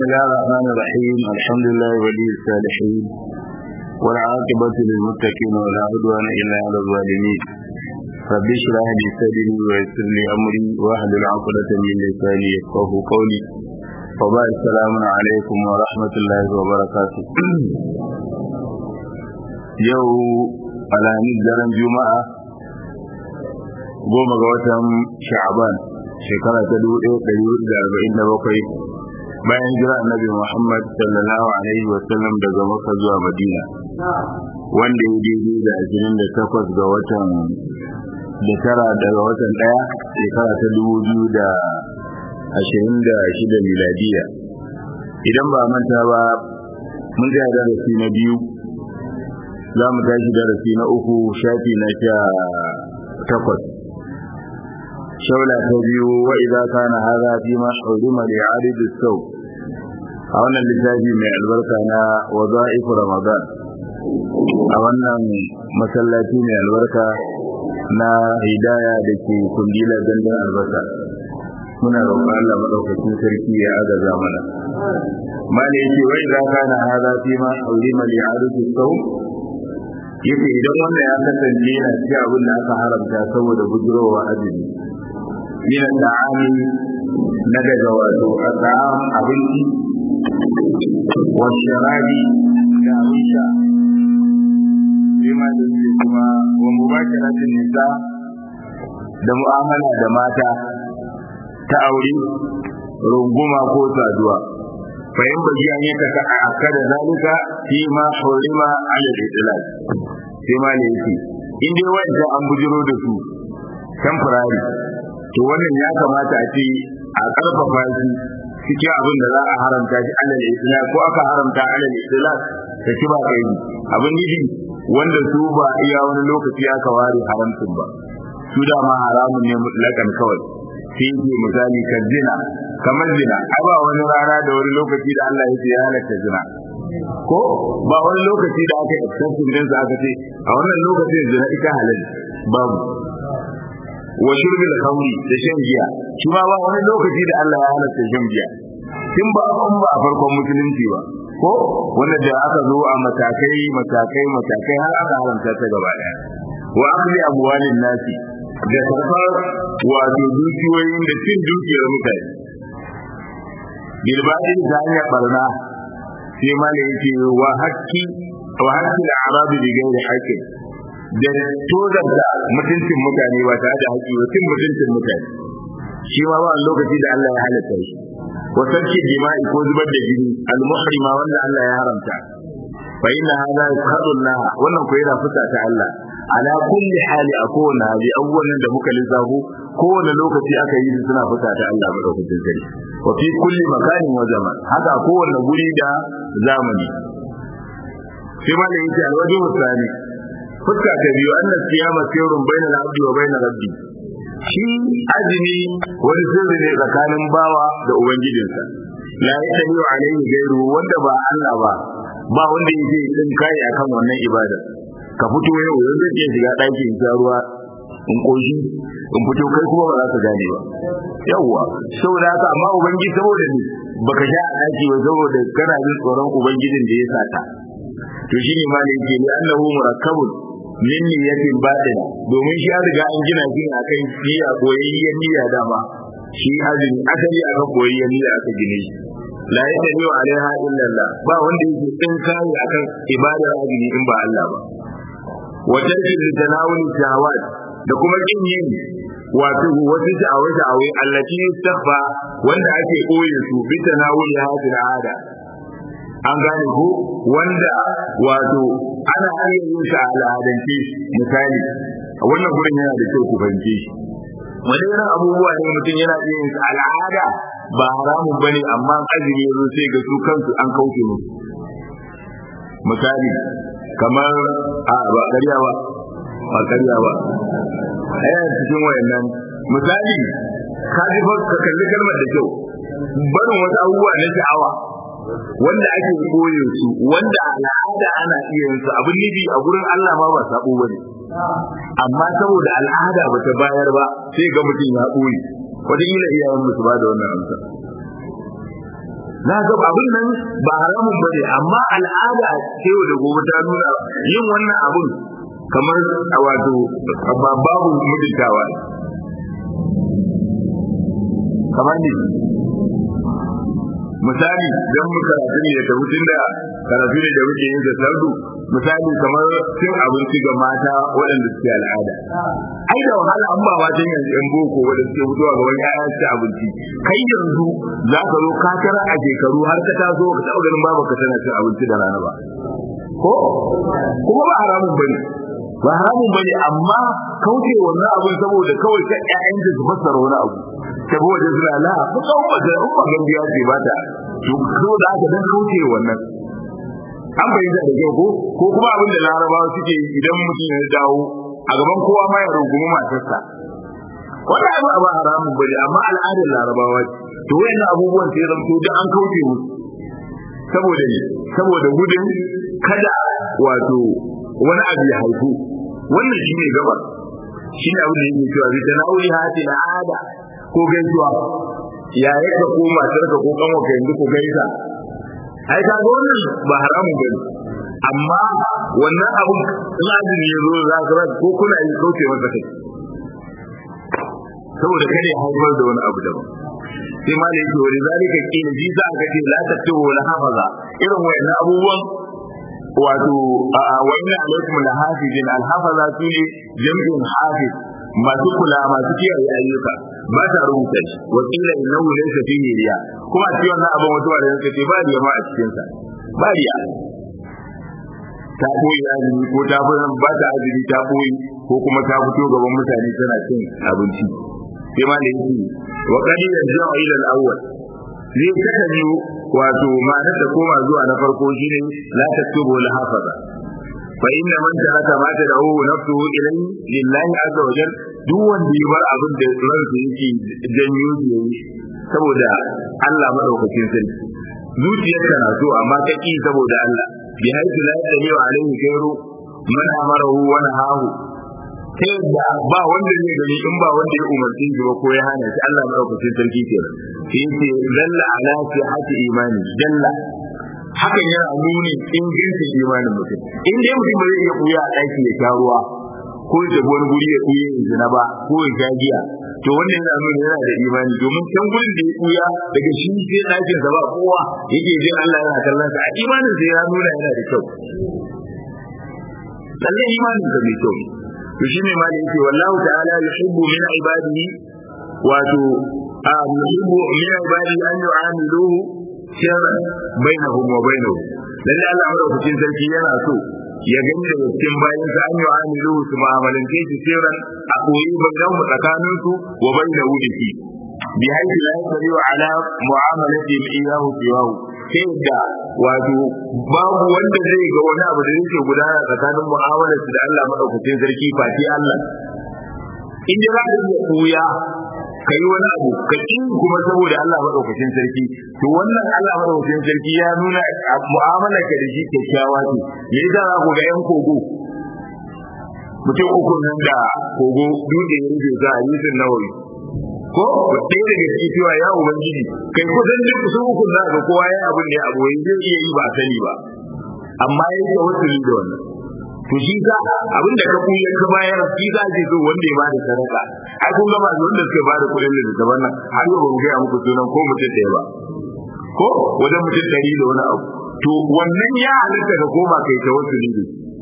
الله الرحمن الرحيم الحمد لله ولي الصالحين والعاقبة للمتقين ولا عدوان إلا على الظالمين رب اشرح لي صدري ويسر لي أمري واحلل عقدة من لساني يفقه قولي وبعد السلام عليكم ورحمة الله وبركاته يو على daren juma'a goma ga watan sha'aban shekara ta dubu ɗaya ɗari hudu da arba'in da bakwai bayan jira annabi Muhammad sallallahu alaihi wa sallam daga Makka zuwa Madina wanda ya daidai da ashirin da takwas ga watan da tara daga watan ɗaya shekara ta dubu biyu da ashirin da shida miladiya idan ba manta ba mun ga darasi na biyu za mu tashi darasi na uku shafi na sha takwas shaula ta biyu wa idza kana hadha fi ma hurima li arid as-saw a wannan littafi mai albarka na wada'if ramadan a wannan masallaci mai albarka na hidaya da ke kundila dandan albasa muna roƙon Allah madaukakin sarki ya agaza mana mali yake wa idza kana hadha fi ma hurima li arid as-saw yace idan wannan ya kasance yana ci abin da aka haramta saboda bujurowa azumi min al-ta'ami na daga wato al-ta'am abinci wa sharabi da abin sha bima da yake kuma wa mubasharatin nisa da mu'amala da mata ta aure runguma ko saduwa fa in baji an yi ka akada zalika fi ma hurima ala al-itlaq sai ma ne yake in dai wanda an bujiro da su temporary to wannan ya kamata a ce a karfafa shi cikin abin da za a haramta shi alal islam ko aka haramta alal islam ta ci ba kai abin yi wanda su ba iya wani lokaci aka ware haramcin ba su da ma haramun ne mutlakan kawai sai yake misali kan zina kamar zina ai ba wani rana da wani lokaci da Allah ya ce ya halatta zina ko ba wani lokaci da aka exception din sa aka ce a wannan lokacin zina ita halal babu wa shurbil khamri da shan giya shi ma ba wani lokaci da Allah ya halatta shan giya tun ba an ba a farkon musulunci ba ko wanda da aka zo a matakai matakai matakai har aka haramta ta gaba daya wa akli amwalin nasi da karfar wato dukiyoyin da cin dukiyar mutane bilbadin ta hanyar barna sai ma da yake wa haƙƙi wa haƙƙi da arabi da gairi haƙƙi da tozarta mutuncin mutane ba tare da haƙƙi ba cin mutuncin mutane shi ma ba lokaci da Allah ya halatta shi wa sarki jima'i ko zubar da jini al-muhrima wanda Allah ya haramta fa inna hadha yaqadu Allah wannan ko yana fusa ta Allah ala kulli hali a kowane hali abubuwan da muka lissafo kowane lokaci aka yi su suna fusa ta Allah madaukakin sarki wa fi kulli makanin wa zaman haka kowane guri da zamani sai ma da yake alwaji musali fuska ta biyu anna siyama sirrun baina al-abdi wa baina rabbi shi azumi wani sirri ne tsakanin bawa da ubangijinsa la yatabi'u alayhi ghayru wanda ba Allah ba ba wanda yake din kai akan wannan ibada ka fito yau yanzu zai shiga ɗaki in ruwa in koshi in fito kai kuma ba za ka gane ba yawwa saboda haka amma ubangiji saboda ni baka sha a ɗaki ba saboda kana jin tsoron ubangijin da ya sata to shine ma ne yake ni annahu murakkabun min niyyatin batin domin shi an riga an gina shi akan niyya koyayyen niyya dama shi azumi asali akan koyayyen niyya aka gine shi la yadda alaiha illa Allah ba wanda yake tsin kai akan ibadar azumi in ba Allah ba wa tarki litanawul shahawat da kuma kin yin wato wasu sha'awa sha'awa allati yustakhfa wanda ake koye su bi tanawul hadil ada an gane ko wanda wato ana iya yin sa al'adance misali wannan gurin yana da kyau ku fahimce shi wani irin abubuwa ne mutum yana iya yin sa al'ada ba haramun bane amma azumi yazo sai ga su kansu an kauce musu misali kamar a ba ƙarya ba ba ƙarya ba ɗaya cikin wayannan misali ka ji fa ka kalli kalmar da kyau barin wasu abubuwa na sha'awa wanda ake koye su wanda al'ada ana iya yin su abin nufi a gurin Allah ma ba sabo bane amma saboda al'ada ba ta bayar ba sai ga mutum ya ɓoye wataƙila iyayen musu ba da wannan amsa na ga abin nan ba haramun ba ne amma al'ada ce da gobe ta nuna yin wannan abun kamar a wato babu mutuntawa kamar ne misali don mu karatu ne da tun da karatu ne da muke yin da sardu misali kamar cin abinci ga mata waɗanda suke al'ada ai da wahala an ba matan yanzu yan boko wanda suke fitowa ga wani ƴaƴa su abinci kai yanzu za ka zo ka tara a shekaru har ka taso ka taɓa ganin babu ka tana cin abinci da rana ba ko kuma ba haramun bane ba haramun bane amma kauce wannan abin saboda kawai ka ƴaƴan da su fassara wani abu saboda suna la ku kawo da umma gambiya ce ba ta to ko da aka dan kauce wannan an bayyana da kyau ko ko kuma abin da larabawa suke idan mutum ya dawo a gaban kowa ma ya rungumi matarsa wannan abu ba haramun bane amma al'adar larabawa ce to wayannan abubuwan sai zanto da an kauce musu saboda ne saboda gudun kada wato wani abu ya haifu wannan shine gaba shine abin da yake cewa bi tanawuli hati al'ada ko gaisuwa ya yaka ko matarka ko kanwa ka yanzu ko gaisa ai ka ga wannan ba haramun bane amma wannan abun lazimi ya zo za ka ko kuna yi kauce masa kai saboda kada ya haifar da wani abu daban sai ma da yake wani zalika kila ji za ka ce la tattu wala hafaza irin wayannan abubuwan wato wa inna alaikum la hafizin al hafaza su ne jam'in hafiz masu kula masu kiyaye ayyuka ba ta rubuta shi wa kila innahu laysa fihi riya kuma a cikin wannan abin wato da yake ce ba riya ma a cikin sa ba riya ta koyi azumi ko ta ba ta azumi ta koyi ko kuma ta fito gaban mutane tana cin abinci sai ma da yake wa qad yarji'u ila al-awwal zai saka biyu wato ma'anar da koma zuwa na farko shine la taktubu la hafaza fa inna man taraka ma tad'u nafsuhu ilayhi lillahi azza wa jalla duk wanda ya bar abin da ransa yake janyo yayi saboda Allah madaukakin sarki zuciyarka na so amma ta ki saboda Allah bi haitu la yadri alaihi khairu man amarahu wa nahahu ta yadda ba wanda zai gani in ba wanda ya umarci shi ba ko ya hana shi Allah madaukakin sarki kenan sai yace dalla ala sihhati imani dalla hakan yana nuni ingancin imanin mutum in dai mutum ba zai iya kuya a ɗaki ya sha ruwa ko ya tafi wani guri ya kuya ya zina ba ko ya sha giya to wannan yana nuna yana da imani domin can gurin da ya kuya daga shi sai ɗakin sa ba kowa yake jin Allah yana kallon sa a imanin sa ya nuna yana da kyau lallai imanin sa mai kyau to shine ma da yake wallahu ta'ala yuhibbu min ibadihi wato a yuhibbu min ibadihi an yu'amiluhu sirran bainahum wa bainahu lalle Allah madaukakin sarki yana so ya gani da cikin bayan sa an yu'amiluhu su mu'amalance shi sirran a koyi bainahum tsakanin su wa bainahu da shi bi haythu la yaqdiru ala mu'amalati iyahu siwahu sai da wato babu wanda zai ga wani abu da yake gudana tsakanin mu'amalar da Allah madaukakin sarki fati Allah in da za ka iya koya ka yi wani abu ka ƙi kuma saboda Allah madaukakin sarki to wannan Allah madaukakin sarki ya nuna mu'amalar ka da shi kyakkyawa ce me yasa za ku ga yan kogo mutum uku nan da kogo dutse ya rufe za a yi sun nawayi ko ɗaya daga ciki cewa ya ubangiji kai kusan duk kusan uku za ga kowa ya abin da ya abu zai iya yi ba sani ba amma ya yi wasu da wannan to shi za abin da ka kuya ka bayar shi za ce so wanda ya bada sadaka ai kun gaba da wanda suka bada kuɗin da daban nan har yau ba mu gaya muku sunan ko mutum ɗaya ba ko wajen mutum ɗari da wani abu to wannan ya halitta ka koma kai ta wasu ne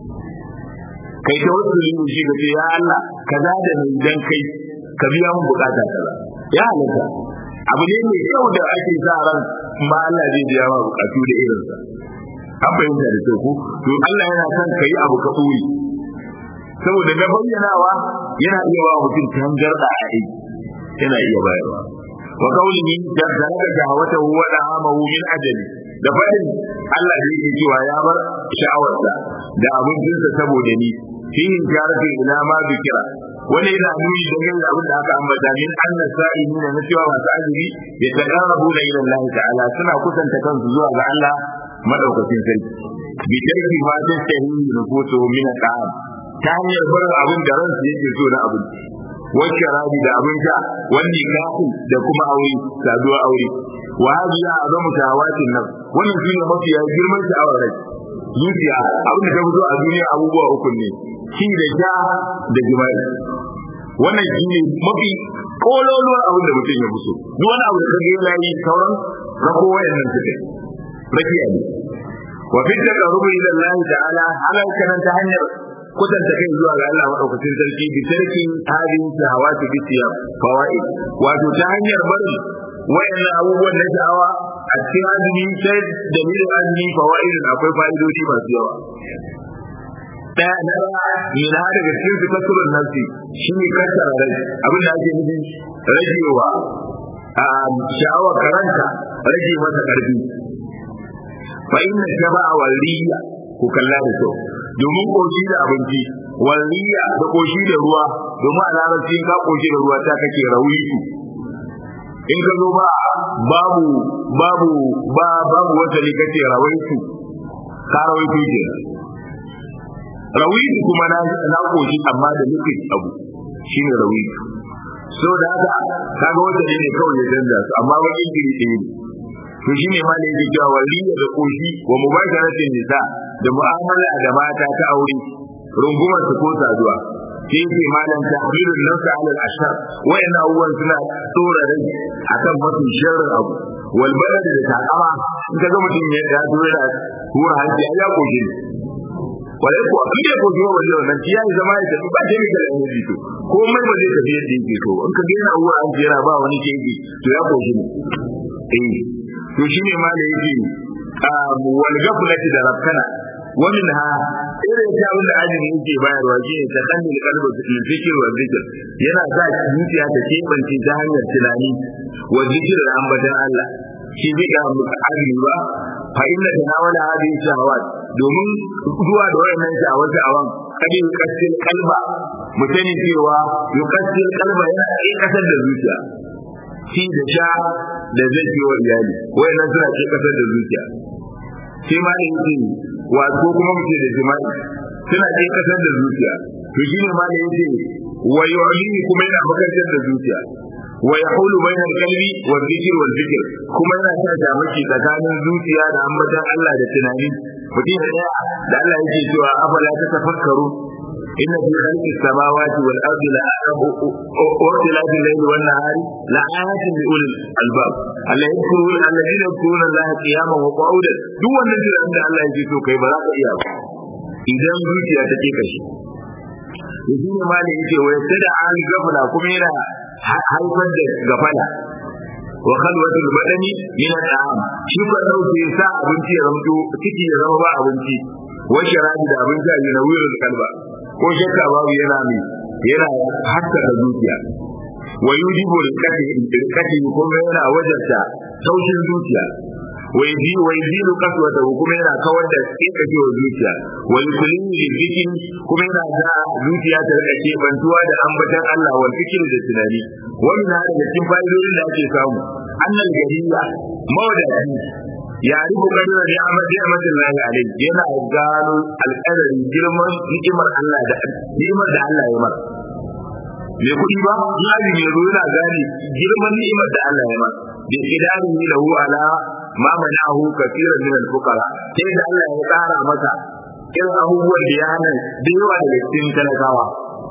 kai ta wasu ne shi ka ce ya Allah kaza da mai dan kai ka biya mun bukata kaza ya halitta abu ne mai kyau da ake sa ran ma Allah zai biya ma bukatu da irinsa an fahimta da kyau ko to Allah yana son kai abu ka ɓoye saboda na bayyanawa yana iya ba mutum tangarda a aiki yana iya bayarwa wa qawlihi jazalaka shahwatahu wa da'amahu min ajali da fadin Allah da yake cewa ya bar sha'awarsa da abincinsa saboda ni fi jarati ila ma bikira wani yana nuni da yin abin da aka ambata min anna sa'ilina na cewa masu azumi ya taqarrabu ila Allah ta'ala suna kusanta kansu zuwa ga Allah madaukakin sarki bi tarki ma tastahi nufusuhu min at'am ta hanyar barin abin da ransu yake so na abinci wacce rabi da abin sha wani kafu da kuma aure saduwa aure wa hadi ya azamu shahawatin nan wannan shine mafi ya girman sha'awar rai zuciya abin da ta fito a duniya abubuwa uku ne shi da sha da jima'i wannan shine mafi kololuwar abin da mutum ya fi so duk wani abu da kage yana yi sauran rako wayannan suke rakiya ne wa fi taqarrubi ila Allah ta'ala halal kanan ta hanyar kudanta kai zuwa ga Allah madaukakin sarki bi tarki hadin shahawati bi siyam fawaid wato ta hanyar barin wayannan abubuwan na sha'awa a cikin azumi sai dalilin azumi fawaidin akwai fa'idodi masu yawa daya na mina daga cikin su kasurun nafsi shi ne kasara rai abin da ake nufi ragewa a sha'awar karanta rage masa karfi fa inna shaba'a wal riya ku kalla da kyau domin koshi da abinci wal riya da koshi da ruwa domin a larabci ka koshi da ruwa ta kake rawiyu in ka zo ba babu babu ba babu wata ne kace rawaitu ka rawaitu ke rawitu kuma na na koshi amma da nufin abu shine rawitu so da haka kaga wata ne kawai ya canza su amma bakin jiri ɗaya ne to shi ne malai yake cewa waliya da koshi wa mubasharatin nisa da mu'amala da mata ta aure rungumar su ko saduwa sai yake malam tahrirun nafsa ala al-ashar wayannan abubuwan suna tsora rai akan mafi sharrin abu wal balad da takama in ka ga mutum ya ya tura da hura hanci ya koshi ne walai ko abin da koshi wa wajen wannan ya yi zama ya tafi ba ke mai da yanzu to komai ba zai tafi yadda yake to in ka ga yana hura hanci yana ba wani keji to ya koshi ne eh to shine ma da yake wal gaflati da rakkana wa minha irin ta abin da ajin yake bayarwa shine ta kallil qalbi fil zikr wa zikr yana sa zuciya ta kebance ta hanyar tunani wa zikr da ambatan Allah shi zai ga mu'alli ba fa inna tanawala hadhihi shahawat domin zuwa da wayannan shahawat awan kada yukassil kalba mutane cewa yukassil kalba yana kasar da zuciya ci da sha da zai yi wa iyali wayannan suna ce kasar da zuciya sai ma da yake wato kuma muke da jima'i suna ce kasar da zuciya to shi ne ma da yake wa yu'lini kuma yana makantar da zuciya wa yahulu bayna al-qalbi wa dhikr wa dhikr kuma yana sa jamaki tsakanin zuciya da ambatan Allah da tunani mutum da da Allah yake cewa afala ta tafakkaru إن في خلق السماوات والأرض واختلاف الليل والنهار لآيات لأولي الألباب الذين يذكرون الذين يذكرون الله قياما وقعودا دو النبي عند الله يجي تو كي براك إياه إذا zuciya ta ke kashi yanzu ne malai yake wa yadda da an gafala kuma yana haifar da gafala wa khalwatul badani min al-ta'am shi ba dauke sa abinci ya zamto ciki ya zama ba abinci wa sharabi da abinci a yana wuyar kalba ko shakka babu yana mai yana haska da zuciya wa yujibu rikati kuma yana wajarta taushin zuciya wa yaji wa yajilu qaswata kuma yana kawar da kekacewar zuciya wa yukulini lizikin kuma yana da zuciya ta rikace bantuwa da ambatan Allah wal fikir da tunani wannan da cikin fa'idodin da ake samu annal gariya mawadaci ya rubu kadira da amma da amatin lahi alai yana gano alƙadarin girman ni'imar Allah da ni'imar da Allah ya mar me kuɗi ba yaji ne zo yana gane girman ni'imar da Allah ya mar bi idarin lahu ala ma manahu kaseeran min al-fuqara sai da Allah ya ƙara masa irin abubuwan da ya hana da yawa daga cikin talakawa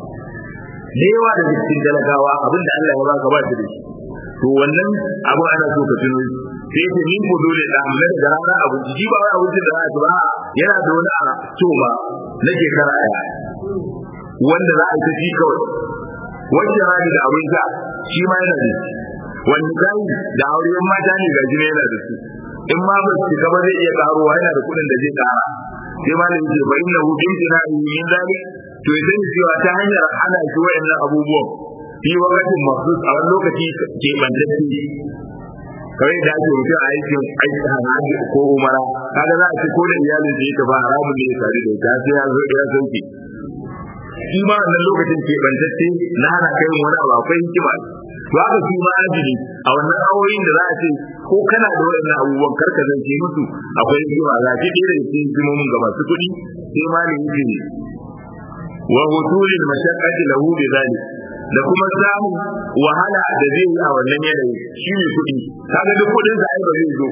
da yawa daga cikin talakawa abinda Allah ya baka ba shi da shi to wannan abu ana so ka tuno sai ta ni ko dole da amma da rana abu ji ba wai abincin da za a ba yana da wani a to ba na shekara daya wanda za a yi ta shi kawai wacce rani da abin ka shi ma yana da shi wani gani da auren mata ne ga jini yana da su in ma ba su gaba zai iya karuwa yana da kuɗin da zai kara sai ma da yake bayin na hudun tana yin zalik to ya sani cewa ta hanyar hana shi wayannan abubuwan fi wakatin mahsus a wani lokaci ke bantacce kawai da ake mutum a aikin aikin hajji ko umara kaga za a ce ko da iyalin da ya tafi haramun ne ya tare da ita sai ya zo ya sauke shi ma wannan lokacin ke bantacce na hana kai wani abu akwai hikima to haka shi ma ajiri a wannan awoyin da za a ce ko kana da waɗannan abubuwan karka zance musu akwai hikima za ki ɗaya da cikin hikimomin ga masu kuɗi sai ma ne yake wa hutulil mashaqqati lahu bi zalik da kuma samun wahala da zai yi a wannan yanayi shi ne kuɗi kaga duk kuɗin sa ai ba zai zo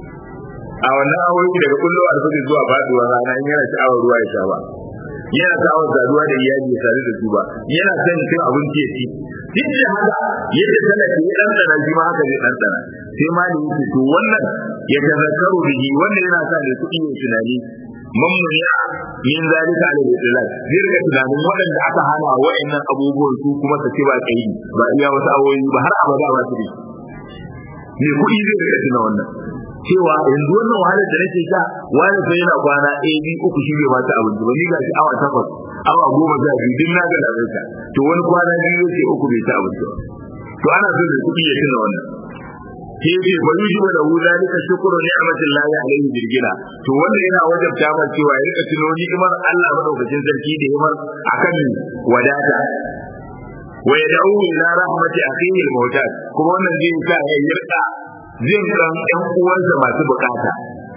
a wannan awoyi daga kullu alfajir zuwa faduwa rana in yana sha'awar ruwa ya sha ba yana sha'awar saduwa da iyali ya sadu da su ba yana son cin abinci ya ci duk da haka yadda talaka ya dan tsana shi ma haka zai dan tsana sai ma da yake to wannan ya tazakkaru bihi wannan yana sa ne kuɗi ya tunani mamuniya min zalika ala al-islam zai rika tunanin waɗanda aka hana wa'annan abubuwan su kuma su ce ba kai ba iya wasu awoyi ba har abada ba su ne me kuɗi zai rika tuna wannan cewa yanzu wannan wahalar da nake sha wani sai yana kwana ɗaya biyu uku shi bai bata abinci ba ni ga shi awa takwas awa goma sha biyu duk na ga labarta to wani kwana biyu yake uku bai ci abinci ba to ana so da kuɗi ya tuna wannan sai yace fa yujibu lahu zalika shukru ni'matin lahi alaihi birgina to wannan yana wajabta ma cewa ya rika tuno ni'imar Allah madaukakin sarki da yamar akan wadata wa yad'u ila rahmati akhihi al-mawtad kuma wannan zai sa ya yarda jin kan ƴan uwansa masu bukata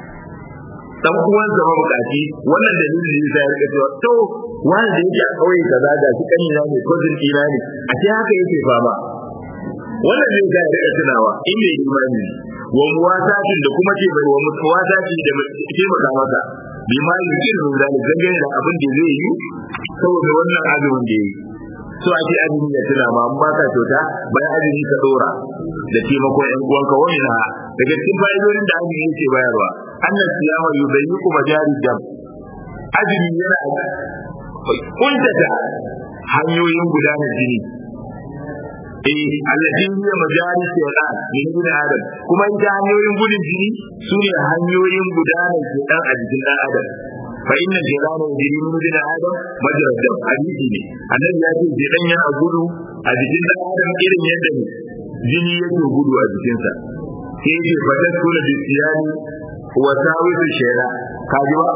dan uwansa mabukaci wannan dalilin da yasa ya rika cewa to wanda yake a kauye kaza da shi kanina ne ko jin ina ne a ce haka yake fama wannan zai ga rika tunawa in mai imani wa muwasatin da kuma ce bai wa muwasati da ke maka masa bi ma yukin min zalik dangane da abin da zai yi saboda wannan azumin da yayi so ake azumi da tuna ma amma ka kyauta bayan azumi ka dora da taimakon yan uwanka wani na daga cikin fa'idodin da azumi yake bayarwa annas siyama yubayyiku majari dam azumi yana kuntata hanyoyin gudanar jini eh allati hiya majari shaytan min ibn adam kuma ita hanyoyin gudun jini sune hanyoyin gudanar shaytan a jikin dan adam fa inna shaytana yajri min ibn adam majra dam hadisi ne annabi ya ce shaytan yana gudu a jikin dan adam irin yadda jini yake gudu a jikinsa sai ya ce fa tasuna bi siyani wa tawisu shaytan kaji ba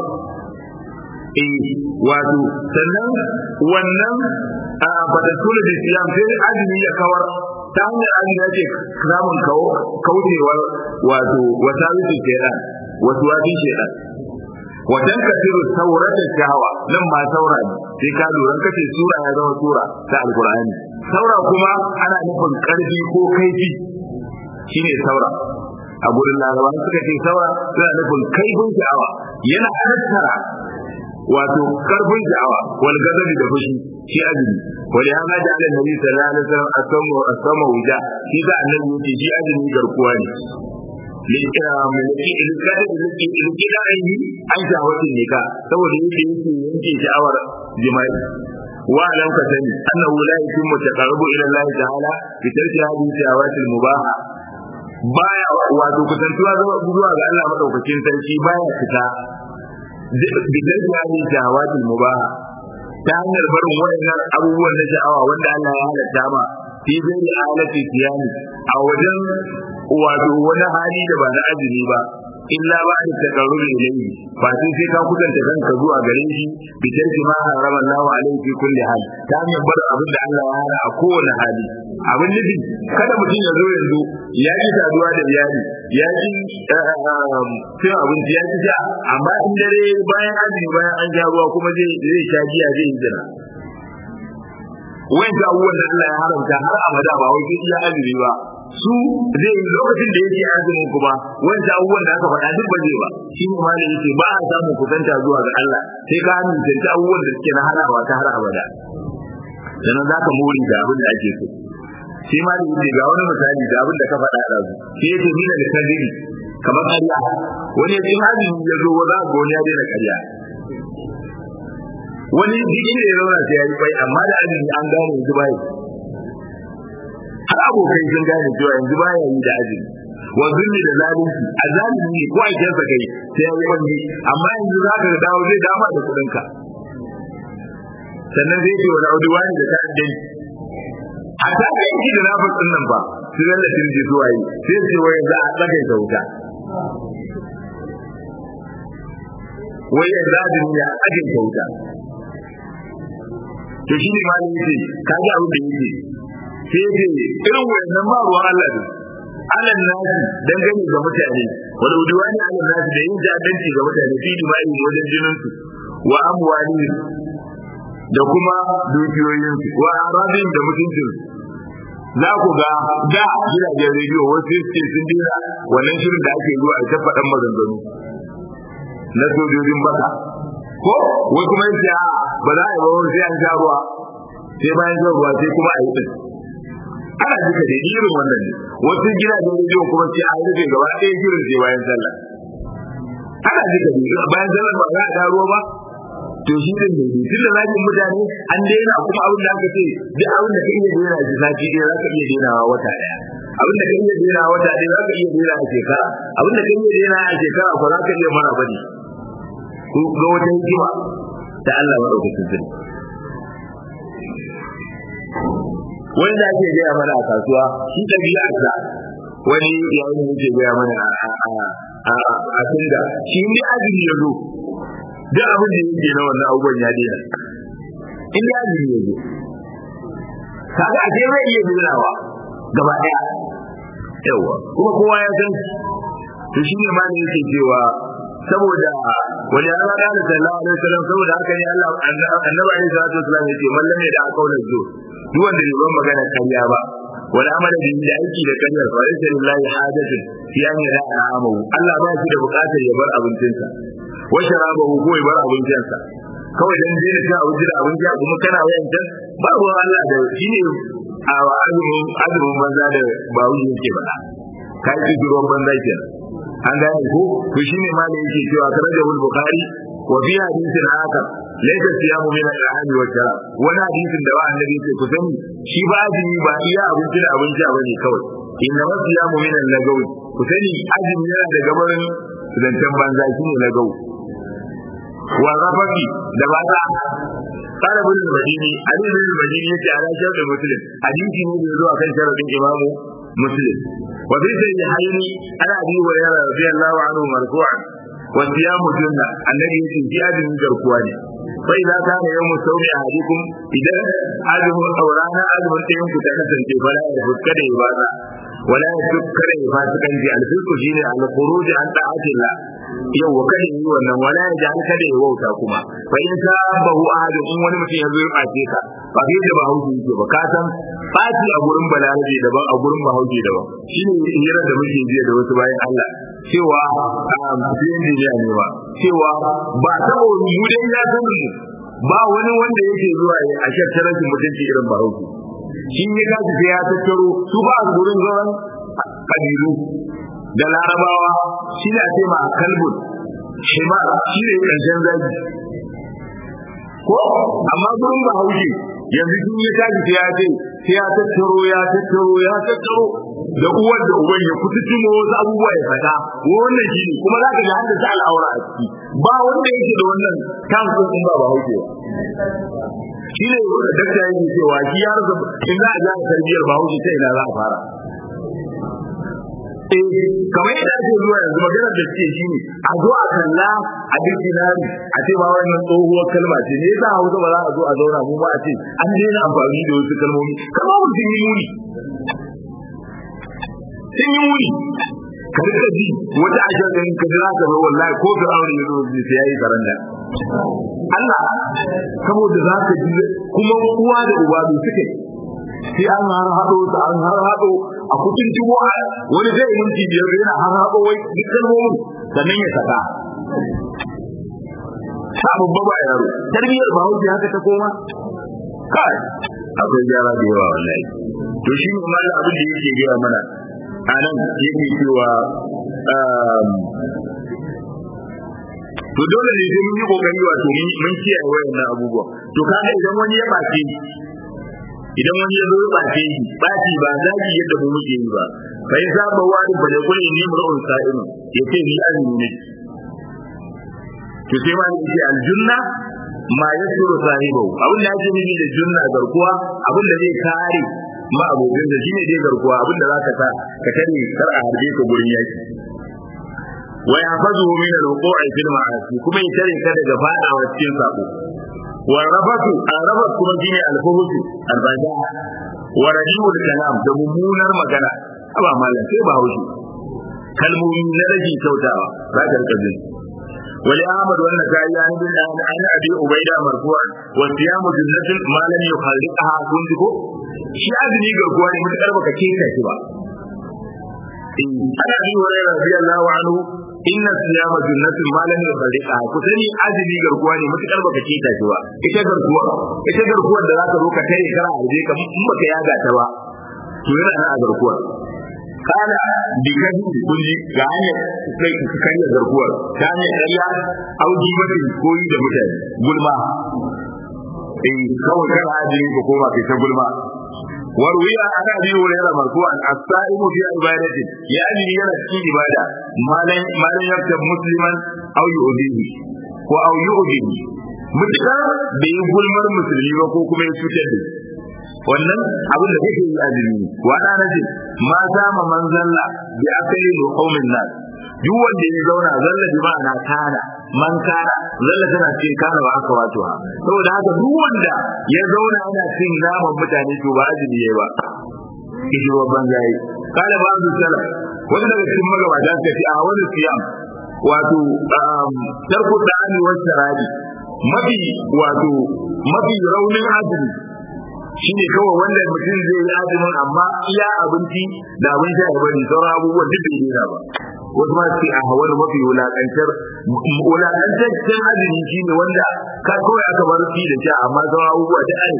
eh wato sannan wannan a fatasulu da siyam sai azumi ya kawar ta hanyar azumi yake samun kaucewar wato wata wuce shaidan wasu wasi shaidan wajen kasiru saurata shahawa nan ma saura ne sai ka lura kace sura ya zama sura ta alqur'ani saura kuma ana nufin karfi ko kaifi shine saura a gurin larabawa suka ce saura suna nufin kaifin sha'awa yana tattara wato karfin sha'awa wal gazabi da fushi shi azumi wani ya ga da annabi sallallahu alaihi wasallam asamu asamu wuja shi da annabi yake shi azumi garkuwa ne likira mai ilkada ilkida ayi an shawatin nika saboda yake yake yanke sha'awar jima'i wa alam ka sani annahu la yutimmu taqarrubu ila Allah ta'ala bi tarki hadhihi shahawatil mubaha baya wato kusantuwa zuwa ga Allah madaukakin sarki baya fita bidan yani shahawatul mubaha ta hanyar barin wayannan abubuwan na sha'awa wanda Allah ya halatta ma fi zai halatti siyani a wajen wato wani hali da ba na azumi ba illa ba da takarrubi ilayhi ba sai sai ka kusanta kanka zuwa gare shi bi tarki ma harama Allahu alaihi fi kulli hal ta hanyar bar abin da Allah ya hana a kowane hali abin nufi kada mutum ya zo yanzu ya ji saduwa da iyali ya ji cin abinci ya ci sha amma in dare bayan azumi bayan an sha ruwa kuma zai sha giya zai yi zina wanda abubuwan da Allah ya haramta har abada ba wai sai iya azumi ba su zai yi lokacin da yake azumin kuma wanda abubuwan da aka faɗa duk ba zai ba shi ne malai yake ba a samun kusanta zuwa ga Allah sai ka amince abubuwan da suke na hanawa ta har abada dan za ka more da abin da ake so shi ma da yake ga wani misali da abin da ka faɗa da su shi yake nuna da kadiri kamar ƙarya wani ya ce azumi ya zo za ga wani ya daina ƙarya wani duk inda ya zauna sai ya yi bai amma da azumi an gane yanzu bai har abokai sun gane cewa yanzu baya yi da azumi wa zulmi da zalunci a zalimi ne ko a kyansa kai sai ya yi wani amma yanzu za ka dawo zai dama da kuɗinka sannan zai ce wani auduwa ne da ta'addai a ta ga yanki da nafas ɗin nan ba su lallafin ji zuwa yi sai ce wai za a tsagaita wuta wai yanzu azumi ya tsagaita wuta to shi ne ma ne yake ka ji abin da yake sai yake irin wannan ba ruwan Allah ne alal nasi dangane ga mutane wal udwani alal nasi da yin jadanci ga mutane fi dima'i wajen jinin su wa amwalihim da kuma dukiyoyinsu wa arabin da mutuncin za ku ga da gidajen rediyo wasu suke sun dina wannan shirin da ake zuwa a ta faɗan maganganu na sojojin baka ko wai kuma yace a ba za a yi ba wani sai an sha ruwa sai bayan shan ruwa sai kuma a yi din ana jika da irin wannan ne wasu gidajen rediyo kuma sai an rufe gaba ɗaya shirin sai bayan sallah ana jika da bayan sallah ba za a sha ruwa ba to shi din ne tun da zaki mutane an daina kuma abin da aka ce duk abin da ka iya daina shi sati ɗaya za ka iya dainawa wata ɗaya abin da ka iya daina wata ɗaya za ka iya daina a shekara abin da ka iya daina a shekara ko za ka iya mara bane ko ga wata hikima da Allah madaukakin sarki wanda ake gaya mana a kasuwa shi ɗabi'arsa wani yayin da yake gaya mana a tunga shi ne azumi ya zo duk abin da yake na wannan abubuwan ya daina in da azumi ya zo kaga a zai iya dainawa gaba ɗaya yawa kuma kowa ya san to shi ne ma ne yake cewa saboda wani ya zaɗa da sallallahu alaihi wasallam saboda haka ne Allah annabi alaihi salatu wasallam yace man lam yada qawlan zu duk wanda bai ban magana kariya ba wani amana da da aiki da kariyar fa laysa lillahi hajatun fi an yada amahu Allah ba shi da buƙatar ya bar abincinsa wa sharabahu ko ya bar abincinsa kawai dan dai ka abinci da abinci kuma kana wayan can babu Allah da shi ne a azumin azumin banza da bawu yake faɗa kai ki ruwan banza kenan an gane ko to shine ma da yake cewa karajahu al-bukhari wa fi hadithin akar laysa siyamu min al-ahli wa sharab wani hadisin da wa annabi yake ku sani shi ba azumi ba iya abinci da abinci a bane kawai inna ma siyamu min al-lagawi ku sani azumi yana da gabarin zancen banza shine lagawi wa rafaqi da ba ta قال ابن المديني علي بن المديني يتي على شرط مسلم حديثي ne da zuwa kan sharadin imamu مسلم وفي صحيحين عن ابي هريره رضي الله عنه مرفوعا والصيام جنة الذي يجي في أجل جركواني فإذا كان يوم الصوم أحدكم إذا أجل أورانا أجل تيم كتنسن فلا يفك كده إبادة ولا يفك كده إفاسقا في الفسق شيء على الخروج عن طاعة الله yau wa kada yi wannan wala ya ji kada ya wauta kuma fa in ka bahu ahadu in wani mutum ya zo ya bace ka ba kai da bahaushe yake ba ka san baci a gurin balarabe daban a gurin bahaushe daban shine hira da muke jiya da wasu bayan Allah cewa biyan jiya ne ba cewa ba saboda mu dai ya san mu ba wani wanda yake zuwa a shakkar rashin mutunci irin bahaushe shi ya kaji sai ya tattaro su ba a gurin zauren kabilu da larabawa shi ne a ce ma kalbun shima shi ne ƙarshen zaki ko amma gurin ba haushi yanzu sun yi tashi sai ya ce sai ya tattaro ya tattaro ya tattaro da uwar da uban ya kuta tumo wasu abubuwa ya fata wannan shi ne kuma za ka ga hadda ta al'aura a ciki ba wanda yake da wannan kan in ba ba haushi shi ne dakta yake cewa shi ya rasa in za a ja tarbiyyar ba haushi ta ina za a fara kamar yadda ake zuwa yanzu maganar da suke shi ne a zo a kalla a dictionary a ce ba wannan tsohuwar kalma ce ne yasa hausa ba za a zo a zauna mu ba a ce an daina amfani da wasu kalmomi kalmomin sun yi muni sun yi muni ka rika ji wata ashar ɗin ka jira ka zo wallahi ko ka aure ya zo sai ya yi karanda Allah saboda za ka ji kuma uwa da uba bai suke sai an har haɗo ta an har haɗo a kucin tuwo wani zai yi minti biyar yana har haɗo wai duk kalmomin sannan ya saka sa babba ba yaro tarbiyyar ba hauki haka ta koma kai akwai gyara da yawa wallahi to shi ne ma abin da yake gaya mana a nan yake cewa to dole ne sai mun yi kokari wato mun kiyaye wayannan abubuwa to kaga idan wani ya bace idan wani ya zo ya bace shi baci ba zagi yadda mu muke yi ba fa yasa ba wani ba da kullu ni mur'un sa'im yace ni azumi ne to sai ma yace aljunna ma yasuru sahibu abin da yake nufi da junna garkuwa abin da zai kare ma abokin da shine dai garkuwa abin da zaka sa ka tare kar a harbe ka gurin yaki wa yahfazuhu min al-wuqu'i fil ma'asi kuma ya tare ka daga fadawa cikin sako والرفث الرفث kuma shine alfuhus albaja wa rajul kalam da mummunar magana aba mallan sai ba haushi kalmomi na rage kyautawa za ka rika jin ولأحمد والنسائي عن ابن عن أبي عبيدة مرفوعا والصيام جنة ما لم يخلقها كنتكو shi azumi garkuwa ne mutakar baka keta shi ba ana bi hurairah radiyallahu anhu inna siyama junnatin ma lam yufarriqa ku sani azumi garkuwa ne mutakar baka keta shi ba ita garkuwa ita garkuwar da zaka zo ka tare kara arje ka in baka yaga ta ba to yana nan a garkuwar kana bi kaji kunji ga hanyar sai ka karya garkuwar ta hanyar ƙarya auji mafi koyi da mutane gulma in kawai kan hajjin ka koma kai ta gulma وروي عن ابي هريره مرفوعا الصائم في عبادته يعني yana cikin ibada malan malan yaktab musliman aw yu'dihi ko aw yu'dihi mutka bai yi gulmar musulmi ba ko kuma ya cutar da wannan abin da kake yi azumi wa da nace ma zama manzalla bi akali luhumin nas duk wanda ya zauna zalla bi ma'ana kana man kana zalla tana ce kana wa aka wato ha saboda haka duk wanda ya zauna yana cin naman mutane to ba azumi yayi ba kishi babban gayi kala ba su sala wanda daga cikin magabata suka ce a wani siyam wato tarko da ani wacce rabi mafi wato mafi raunin azumi shine kawai wanda mutum zai yi azumin amma iya abinci da abin sha ya bari sauran abubuwan duk bai dena ba wasu ma ce a hawar mafi wulakantar wulakantaccen azumi shine wanda ka kawai aka bar shi da sha amma sauran abubuwa da ai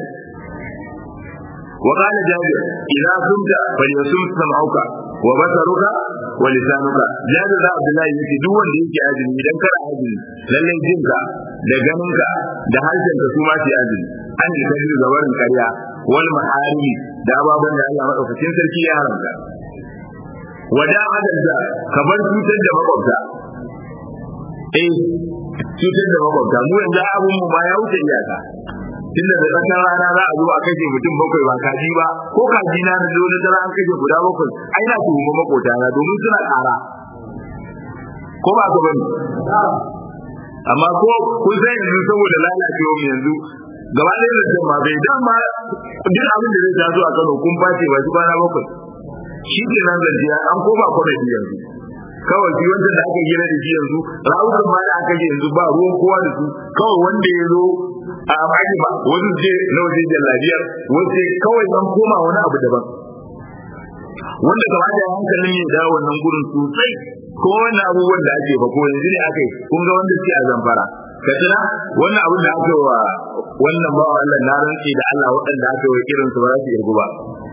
وقال جابر إذا صمت فليصم سمعك وبصرك ولسانك جابر ذا عبد الله يقول duk wanda yake azumi idan kana azumi lallai jinka da ganinka da harshen ka su ma su azumi an yi kaji da barin karya wal maharimi da ababen da Allah madaukakin sarki ya haramta wada hadal da ka bar cutar da makwabta eh cutar da makwabta mu yanzu abun mu ba ya wuce iyaka tunda da tsakar rana za a zo a kashe mutum bakwai ba kaji ba ko kaji na na zo na tara an kashe guda bakwai ai na tuhumi makota na domin suna ƙara ko ba ka bane amma ko kun san yanzu saboda lalacewa mu yanzu gaba ɗaya da can ma bai dan ma duk abin da zai taso a Kano kun face ba shi kwana bakwai shi ke nan zance an koma kwanaki yanzu kawai shi wanda da aka gina da shi yanzu rawukan ma da aka yi yanzu ba ruwan kowa da su kawai wanda ya zo a baki ba wasu ce na waje jallabiyar wasu kawai an koma wani abu daban wanda gaba da hankalin ya dawo wannan gurin sosai ko wani abubuwan da ake ba ko yanzu ne aka yi kun ga wanda suke a zamfara ka tuna wannan abin da aka wa wannan ba Allah na rantsi da Allah waɗanda aka wa irin su ba za su irgu ba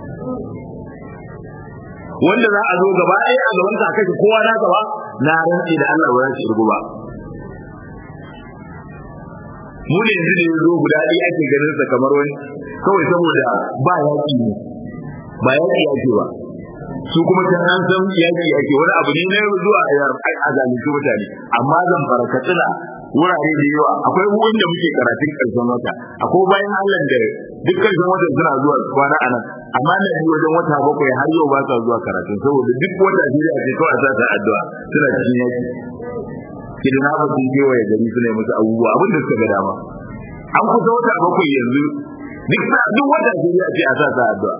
wanda za a zo gaba ɗaya a gaban ka kai kowa na gaba na rantsi da Allah ba za su irgu ba mu ne yanzu da yanzu guda ɗaya ake ganin sa kamar wani kawai saboda ba yaƙi ne ba yaƙi ake ba su kuma can an san yaƙi ake wani abu ne na zuwa a zalunci mutane amma zan fara katsina wurare da yawa akwai wanda muke karatun ƙarshen wata akwai bayan Allah da duk ƙarshen wata suna zuwa kwana a nan amma na yi wajen wata bakwai har yau ba sa zuwa karatun saboda duk wata shi a ce kawai a sa ta addu'a suna cikin yaƙi kidina ba sun kewaye gari suna yi musu abubuwa abin da suka ga dama an kusa wata bakwai yanzu duk sa duk wata sai a ce a sa sa addu'a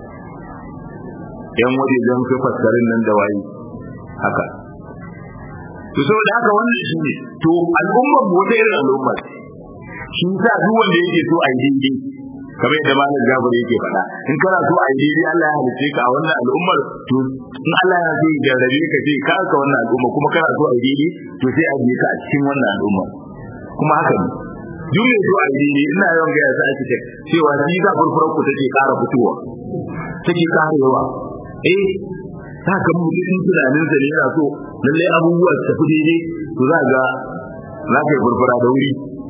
yan waje don su fassarin nan da waye haka to saboda haka wannan shi ne to al'ummar mu wata irin al'umma shi sa duk wanda yake so a yi daidai kamar yadda malam Jabir yake faɗa in kana so a yi daidai Allah ya halice ka a wannan al'ummar to in Allah ya so ya jarrabe ka ce ka ka wannan al'umma kuma kana so a yi daidai to sai a je ka a cikin wannan al'umma kuma haka ne duk mai so a yi daidai ina yawan gaya su architect cewa shi za furfurar ku take ƙara fitowa take ƙarewa eh ta ka mu cikin tunanin sa ne yana so lallai abubuwa su tafi daidai to za ga za ka yi furfura da wuri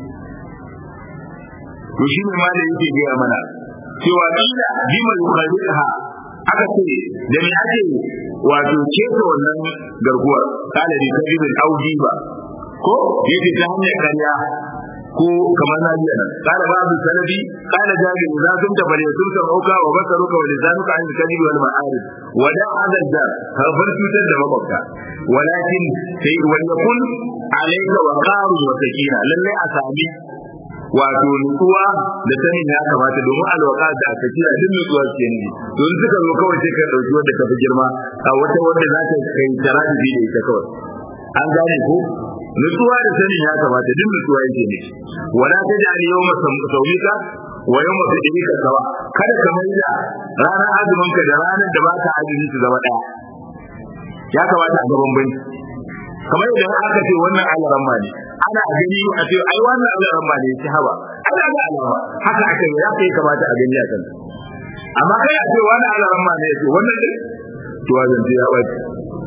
to shi ne ma da yake gaya mana cewa kila bima yukhaliha aka ce da me ake wato ceto wannan garkuwar kala da kadibin aujiba ko yake ta hanyar karya ko kamar na biya nan kala babu salabi kala jabir za sun ta bare sun ta auka wa basaruka wa lisanuka an kadibi wal ma'arif wa da hadal da harfar cutar da makwabta walakin sai wa yakun alayka wa qarun wa sakina lalle a sami wato nutsuwa da sanin ya kamata domin alwaka da aka kira duk nutsuwa ce ne don suka zo kawai sai ka dauki wanda ka fi girma a wata wanda za ta kai taraji da ita kawai an gane ko nutsuwa da sanin ya kamata duk nutsuwa yake ne wala taj'al yawma sawmika wa yawma fidika sawa kada ka mai da ranar azumin ka da ranar da baka azumi su zama daya ya kamata a gaban banki kamar idan aka ce wannan alaramma ne ana gani a ce ai wannan alaramma ne ci haba ana ga alama haka aka yi ya kai kamata a gani a kan amma kai a ce wannan alaramma ne ya ce wannan ne to wajen ya bace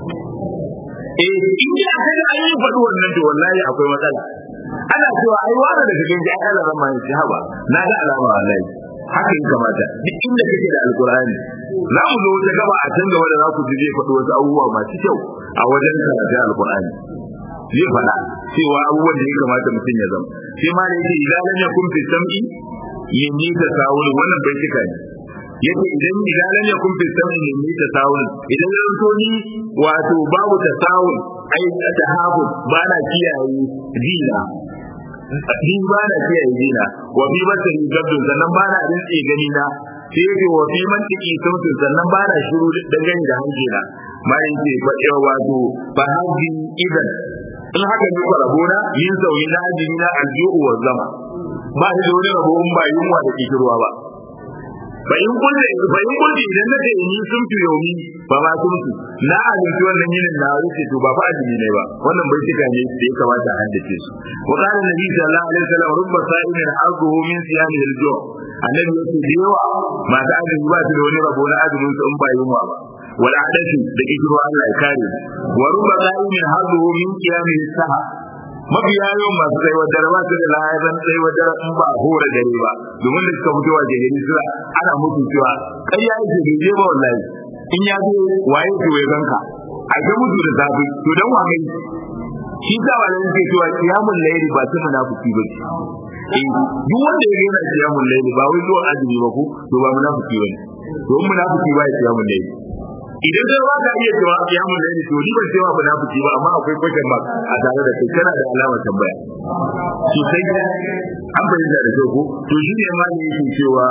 eh in ya kaga an yi faɗi wannan to wallahi akwai matsala ana cewa ai wani daga cikin ji aka zama mai haba na ga alama wallahi haka yi kamata duk inda kake da alkur'ani za mu zo wata gaba a can gaba da za ku ji zai faɗi wasu abubuwa masu kyau a wajen karatun alkur'ani zai faɗa cewa abubuwan da ya kamata mutum ya zama sai ma da yake idan lam yakun fi sam'i yinni tasawul wannan bai cika ne yace idan idan lam yakun fi sam'i yinni tasawul idan zan so ni wato babu tasawul ai tahabun ba na kiyaye dina ni ba na kiyaye dina wa bi basari gabdun sannan ba na rinse gani na sai yake wa fi mantiki sautin sannan ba na shiru dangane da hanji na bayan ce fa wato fa haji idan in haka ne ko rabona yin sauyi na ajini na aljihu wa zama ba shi da wani rabo in ba yunwa da kishirwa ba fa in kulle fa in kulle idan na ce ni sun fi yomi ba ma sun fi na azumci wannan yinin na rufe to ba fa azumi ne ba wannan bai tuka ne da ya kamata a haddace su wa qala nabi sallallahu alaihi wasallam rubba sa'imin arduhu min siyami al-ju' annabi yake da yawa masu azumi ba su da wani rabo na azumin su in ba yunwa ba wal adatu da kishirwa Allah ya kare wa rubba sa'imin arduhu min qiyami as-saha mafiya yawan masu tsayuwar dare ba su da lahazan tsayuwar dare in ba hora dare ba domin da suka fito waje gari suna ana mutu cewa kai ya yake bai je ba wallahi in ya zo waye to ya ganka a ga mutu da zafi to dan wa kai shi sa wannan ke cewa kiyamul layli ba ta munafiki ba eh duk wanda ya yana kiyamul layli ba wai zuwa azumi ba ko to ba munafiki bane to munafiki ba ya kiyamul layli idan dai ba ka iya cewa kiyamun laili to ni ban ce wa munafiki ba amma akwai question mark a tare da kai kana da alamar tambaya to sai an bayyana da kyau ko to shi ne ma ne yake cewa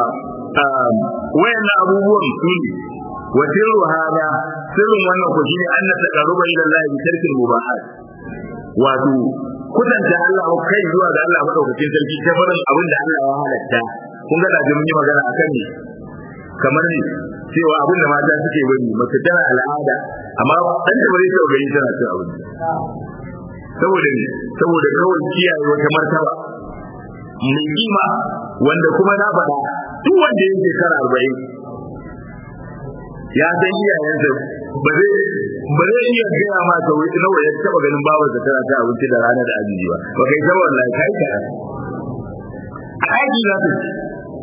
wayannan abubuwan su ne wa sirru hada sirrin wannan ko shine an taqarruba ila Allah bi tarkil mubahat wato kudanta Allah kai zuwa ga Allah madaukakin sarki ta barin abin da Allah ya halatta kun ga da mun yi magana akan ne kamar ne cewa abin da mata suke bari mace tana al'ada amma dan da bari ta gani tana cin abinci saboda ne saboda kawai kiyaye wata martaba mai kima wanda kuma na faɗa duk wanda ya shekara arba'in ya san iyayensa ba zai ba zai iya gaya ma ta wuce nawa ya taɓa ganin babarsa tana cin abinci da rana da abinci ba ba kai ta wallahi kai ka a aiki za ta ci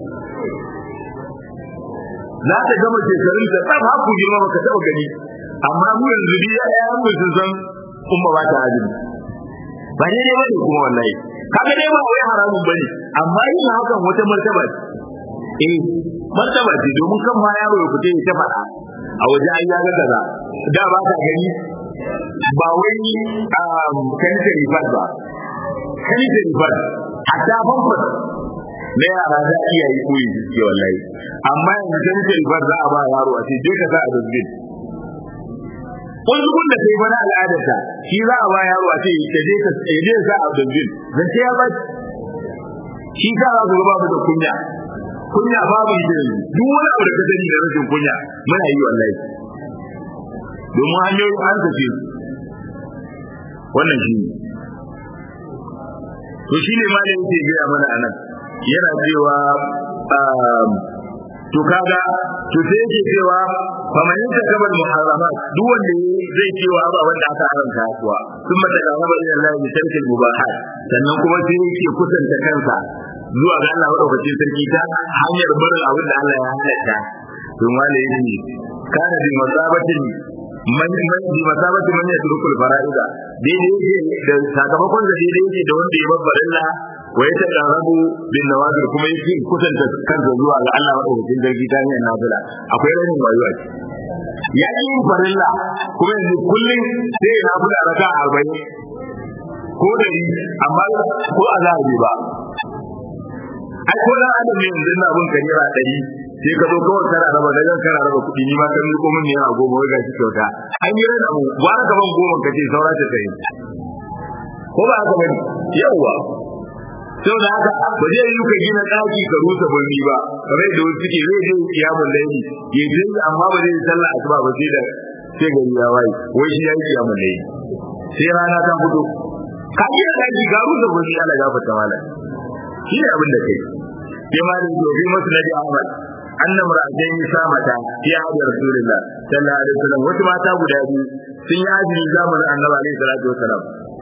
za ta gama shekarun ta tsaf haku girma baka taba gani amma mu yanzu dai ya mu sun san umma ba ta azumi ba dai dai bane kuma wallahi kaga dai ba wai haramun bane amma yin hakan wata martaba ce eh martaba ce domin kan ma yaro ya fita ya ta fada a waje an ya ga kaza da ba ta gani ba wai kanita rifat ba kanita rifat hatta famfas na yara za a iya yi koyi suke wallahi amma yanzu kan ce bar za a ba yaro a ce je ka sa a dubin kun da kai bana al'adarta shi za a ba yaro a ce ka je ka je sa a dubin zan ce ya ba shi ka za ku babu da kunya kunya babu ita duk wani abu da ka sani da rashin kunya muna yi wallahi domin hanyoyin an tafi wannan shi ne to shi ne ma da yake gaya mana a nan yana cewa to kaga to sai yake cewa fa man yakabal muharramat duk wanda zai cewa ba wanda aka haramta kuwa sun mata ga gaba ila Allah bi tarkil mubahat sannan kuma sai yake kusanta kansa zuwa ga Allah madaukakin sarki ta hanyar barin abin da Allah ya halatta to wale yake kana bi masabatin man man bi masabatin man yatrukul fara'ida daidai yake da sakamakon da daidai yake da wanda ya babbar Allah wa ya taqarrabu bin nawafil kuma yake kusanta kansa zuwa ga Allah madaukakin sarki ta hanyar nafila akwai ranin wayo a ciki ya yi farilla kuma yanzu kullum sai ya nafila raka arba'in ko dari amma ko azabi ba ai ko dan adam ne yanzu na bin karira dari sai ka zo kawai kana raba daga kana raba kuɗi ni ma kan riko min naira goma wai gashi kyauta an yi rana mu gwara ka ban goma kace saura ta kai ko ba haka bane yawa sau da haka ba zai yi ka gina ɗaki ka rusa birni ba kamar da wasu ke zai je kiyamun laili ya je amma ba zai yi sallah asuba ba sai da sai gari ya waye wai shi ya yi kiyamun laili sai rana ta fito ka gina ɗaki ka rusa birni Allah ya fata mala shi ne abin da kai sai ma da yake bi masu nabi Ahmad annam ra'ayin samata ya hada rasulullah sallallahu alaihi wasallam wasu mata guda biyu sun yi azumi zamanin annabi alaihi salatu wasallam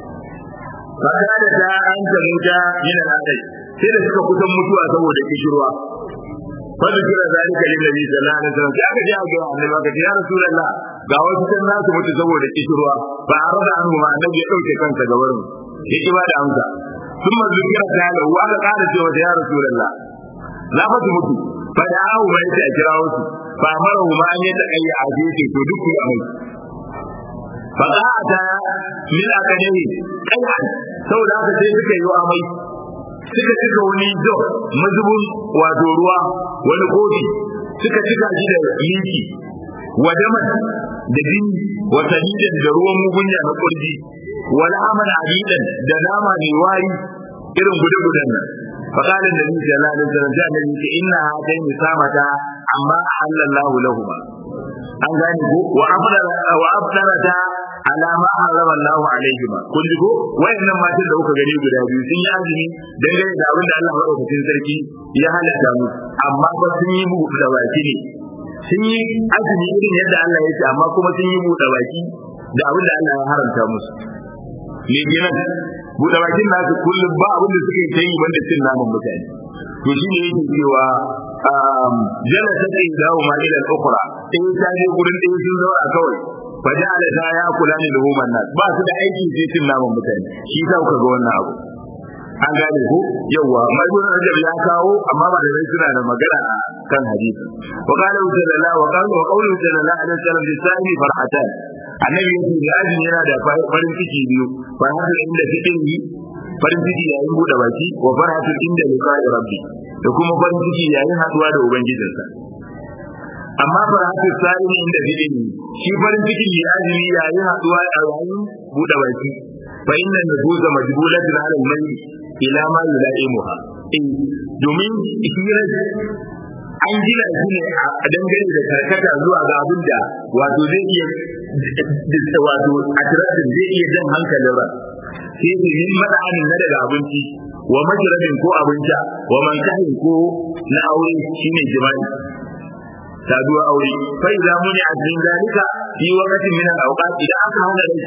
fakada ta an ta muta min al-adai sai da suka kusan mutuwa saboda kishirwa fadu kira zalika lin nabi sallallahu alaihi wasallam sai aka ji ga annabi aka ce ya rasulullah ga wasu can nasu mutu saboda kishirwa ba a rada anhu ma annabi ya dauke kansa ga wurin ya ki ba da amsa ثم ذكر تعالى وقال قال cewa ya rasulullah la fa mutu fa da awu mai ta kira wasu fa mara ma an yadda kai a jeje to duk a mai fa ta min akademi kai saboda haka sai suka yi amai suka cika wani jog mazubin wato ruwa wani kofi suka cika shi da liki wa daman da jini wa sadidan da ruwan mugunya na kurji wala amal abidan da nama mai wari irin gudu-gudan nan فقال النبي صلى الله عليه وسلم جاء النبي إن هاتين سامتا أما أحل الله لهما an gane ko wa afdara wa afdarata ala ma harama Allah alaihima kun ji ko wayannan matan da kuka gani guda biyu sun yi azumi dangane da abin da Allah madaukakin sarki ya halatta mu amma ba sun yi buɗe da baki ne sun yi azumi irin yadda Allah ya ce amma kuma sun yi buɗe baki da abin da Allah ya haramta musu ne kenan buɗe bakin nasu kullum ba abin da suke ta yi banda cin naman mutane to shi ne yake cewa jala ta ce dawo ma ila al-ukhra in ta je gurin ɗaya sun zauna kawai fa ja'ala ta ya kula ne da human nas ba su da aiki sai cin naman mutane shi sa kuka ga wannan abu an gane ko yawa majnun rajab ya kawo amma ba da rai suna da magana a kan hadisi wa qala sallallahu wa qala wa qawlu sallallahu alaihi wasallam bi sa'i farhatan annabi yace da azumi yana da farin ciki biyu farhatan inda cikin yi farin ciki yayin bude baki wa farhatun inda liqa'i rabbi da kuma farin ciki yayin haduwa da ubangijinsa amma farhatu sa'ini inda bidin shi farin ciki ya azumi yayin haduwa a yayin bude baki fa inna nufuza majbulatun ala al-mayyit ila ma yulaimuha in domin hirar an gina shi ne a dangane da karkata zuwa ga abin da wato zai iya wato atiratin zai iya jan hankalin ran sai su yi mada'anin na daga abinci wa majrabin ko abinci wa mankahin ko na aure shine jima'i saduwa aure fa idza muni azmin zalika fi waqtin min al-awqat idan aka hana rai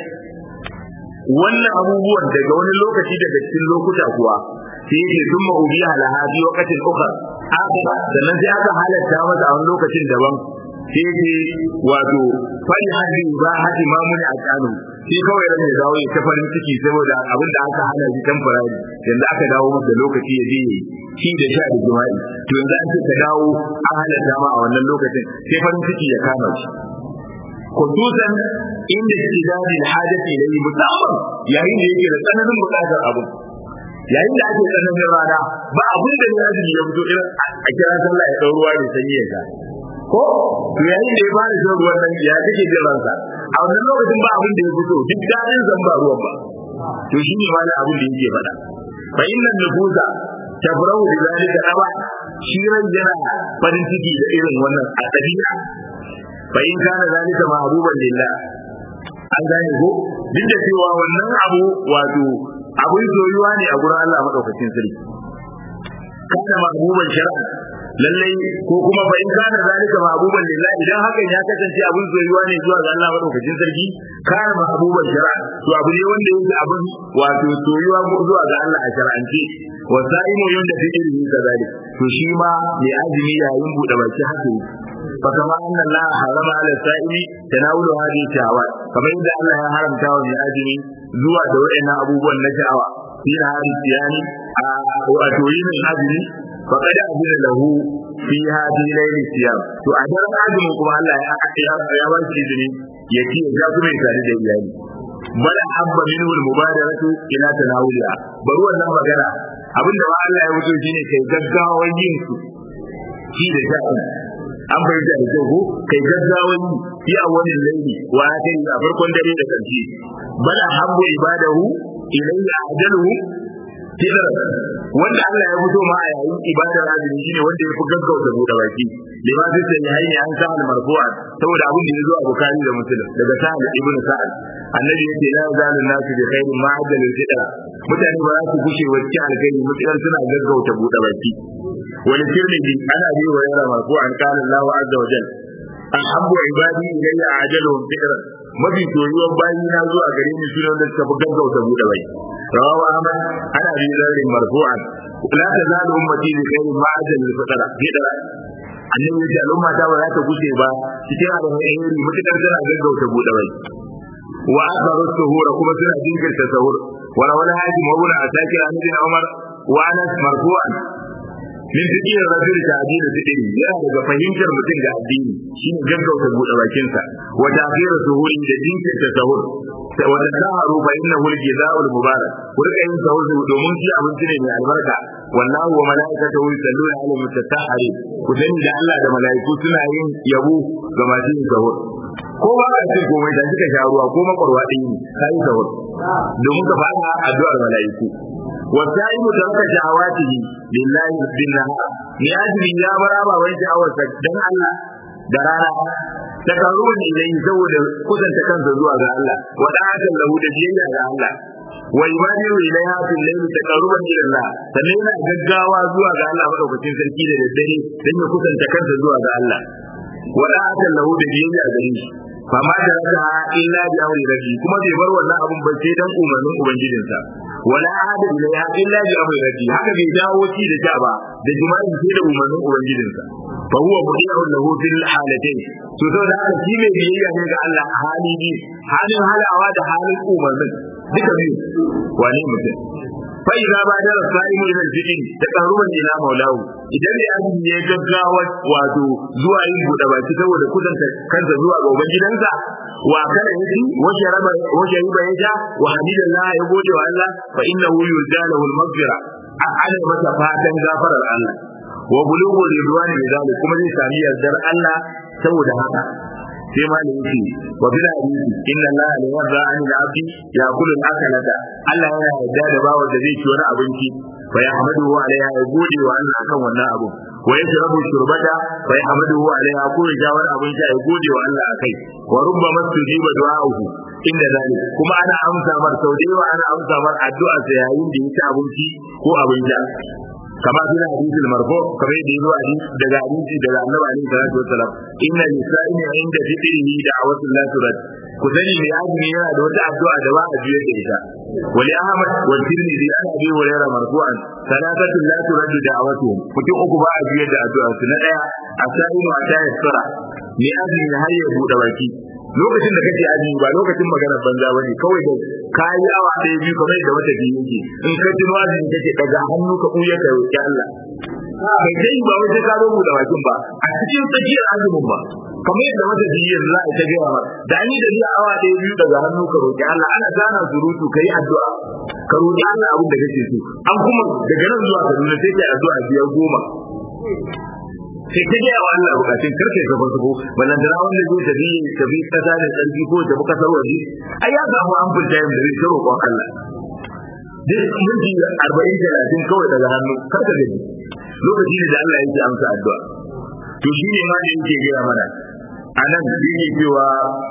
wannan abubuwan daga wani lokaci daga cikin lokuta kuwa sai yake thumma ubiha laha fi waqtin ukhra aka sannan sai aka halatta masa a wani lokacin daban sai yake wato fari hadi ba hadi mamuni a kanu sai kawai ran ya dawo ya ta farin ciki saboda abin da aka hana shi temporary yanzu aka dawo masa lokaci ya je shi da sha da jima'i to yanzu an ce ka dawo an halatta ma a wannan lokacin sai farin ciki ya kama shi khususan inda istidadil hajati ilayhi musamman yayin da yake da tsananin bukatar abu yayin da ake tsananin rana ba abin da ya ji ya fito irin a kira sallah ya dau ruwa da sanyi ya ga ko to yayin da ya fara shan ruwan nan ya kake jin ransa a wannan lokacin ba abin da ya fito duk dadin zan ba ruwan ba to shi ne wani abin da yake faɗa fa inna nufuza tafrahu bi zalika aba shi ran yana farin ciki da irin wannan a dabi'a fa in kana zalika mahbuban lillah an gane ko duk da cewa wannan abu wato abun soyuwa ne a gurin Allah madaukakin sarki kana mahbuban shar'a lallai ko kuma fa in kana zalika mahbuban lillah idan hakan ya kasance abun soyuwa ne zuwa ga Allah madaukakin sarki kana mahbuban shar'a to abu ne wanda yake abun wato soyuwa zuwa ga Allah a shar'ance wa sa'imu yanda fi ilmi kazalik to shi ma mai azumi yayin bude baki haka فكما أن الله حرم على السائل تناول هذه الشهوات كما إذا الله حرم تاوى من أجل زوى دوئنا أبوبا نشأوى في هذه السيان وأتوين من أجل فقد أذن له في هذه ليل الصيام to a daren azumin kuma Allah ya ya ba shi izini ya ci ya kuma ya tare da iyali bal habba minhu al mubadaratu ila tanawuliha bari wannan magana abinda ba Allah ya wuce shine kai gaggawan yin su shi da sha'i an bai da da ko kai gaggawan yi a wannan laili wa kai a farkon dare da karshe bal habbu ibadahu ilayya ajaluhu kidar wanda Allah ya fito ma a yayin ibadar azumi shine wanda ya fi gaggauta bude baki lima fi sahihaini an sa'al marfu'an saboda abin da yazo a Bukhari da Muslim daga sa'al ibn sa'ad annabi yace la zalu nasu bi khairin ma ajalul fitr mutane ba za su gushe wacce alkhairi mutsayar suna gaggauta bude baki wani tirmidhi ana bi wa yara marfu'an qala Allahu azza wa jalla ahabbu ibadi ilayya ajaluhum fitran mafi soyuwar bayi na zuwa gare ni su wanda suka fi gaggauta buɗe bai rawahu ahmad ana bi zarrin marfu'an la tazalu ummati bi khairin ma ajal al fitra fitra annabi ya ce al'umma ta ba za ta gushe ba cikin abin alheri mutukar tana gaggauta buɗe bai wa akharu suhura kuma suna jinkirta sahur wa rawal haji mawuna asakir an ibn umar wa anas marfu'an min fiqh rajul ta'dil fiqh yana daga fahimtar mutum ga addini shine gaggauta buɗe bakinsa wa ta'khir suhuri da jinkirta sahur wa tasaharu fa innahu al-jazaa'u al-mubarak kurka yin sahur domin shi abinci ne mai albarka wallahu wa malaikatahu yusalluna 'ala al-mutatahhirin ku sani da Allah da malaiku suna yin yabo ga masu yin sahur ko ba ka ce komai da suka sha ruwa ko makwarwa ɗin ne ka yi sahur domin ka fara addu'ar malaiku والسائل ترك شهواته لله بالنهار لأجل يا برابا وين شهوتك دم الله درانا تقربون إليه زود كسن تكنز زوا الله ودعاة له دجيجا الله ويبادر إليها في الليل تقربا إلى الله سنينا جدعوا زوا الله مدوكتين سركي للدري لن يكسن تكنز زوا الله ودعاة له دجيجا الله fama da raka illa bi amri rabbi kuma bai bar wannan abun ba sai dan umarnin ubangijinsa wala hada ila illa bi amri rabbi haka bai dawo ci da sha ba da jima'i sai da umarnin ubangijinsa fa huwa mudi'un lahu fil halatayn to saboda haka shi mai biyayya ne ga Allah a hali bi halin halawa da halin umarnin duka biyu wani mutum fa idza bada sa'imu ila al-fiqh taqarruban ila maulahu idan ya azumi ya gaggawa wato zuwa yin buɗe baki saboda kudanta kansa zuwa ga ubangidansa wa kana yaji wa sharaba wa shariba ya sha wa hamidallah ya gode wa Allah fa innahu yurjalahu al-maghfira ana masa fatan gafarar Allah wa bulughu ridwani bizalik kuma zai sami yardar Allah saboda haka sai ma da yake wa bil hadisi inna Allah la yarda an al-abdi yaqulu al-akalata Allah yana yarda da bawa da zai ci wani abinci fa yahmaduhu alaiha ya gode wa Allah akan wannan abu wa yashrabu shurbata fa yahmaduhu alaiha ko ya ja wani abinci ya gode wa Allah akai wa rubbama tujiba du'a'uhu inda zalik kuma ana amsa mar sau da yawa ana amsa mar addu'a sa yayin da ya ci abinci ko abin sha kama fi hadisi marfu kamar da yazo hadisi daga hadisi daga annabi alaihi salatu wasalam inna lisa'ini inda fitrihi da'watul la turad ku sani mai azumi yana da wata addu'a da ba a biyar da ita wali ahmad wal tirmidhi an abi hurairah marfu'an salatatu la turad da'watuhum mutum uku ba a biyar da addu'a su na daya asaimu ata yasra mai azumi har ya bude baki lokacin da kake azumi ba lokacin maganar banza bane kawai da kayi awa ɗaya biyu kamar da wata biyu yake in ka ji azumi kake daga hannu ka kuya ka roki Allah kai dai ba wai sai ka zo da bakin ba a cikin tsakiyar azumin ba kamar yadda wata biyu yanzu za a ta gaya ma da an yi da biyu awa ɗaya biyu daga hannu ka roki Allah ana gana surutu kai addu'a ka roki Allah abin da kake so an kuma daga nan zuwa Kaduna sai kai addu'a biyar goma sai ta gaya wa Allah bukatun karfe ka fa sabo ballan da wanda zai tafi tafi kasa da sarki ko tafi kasar waje ai ya samu an fita yin da zai ta roƙon Allah duk minti arba'in talatin kawai daga hannu kar ka gaji lokaci ne da Allah yake amsa addu'a to shi ne ma da yake gaya mana a nan yake cewa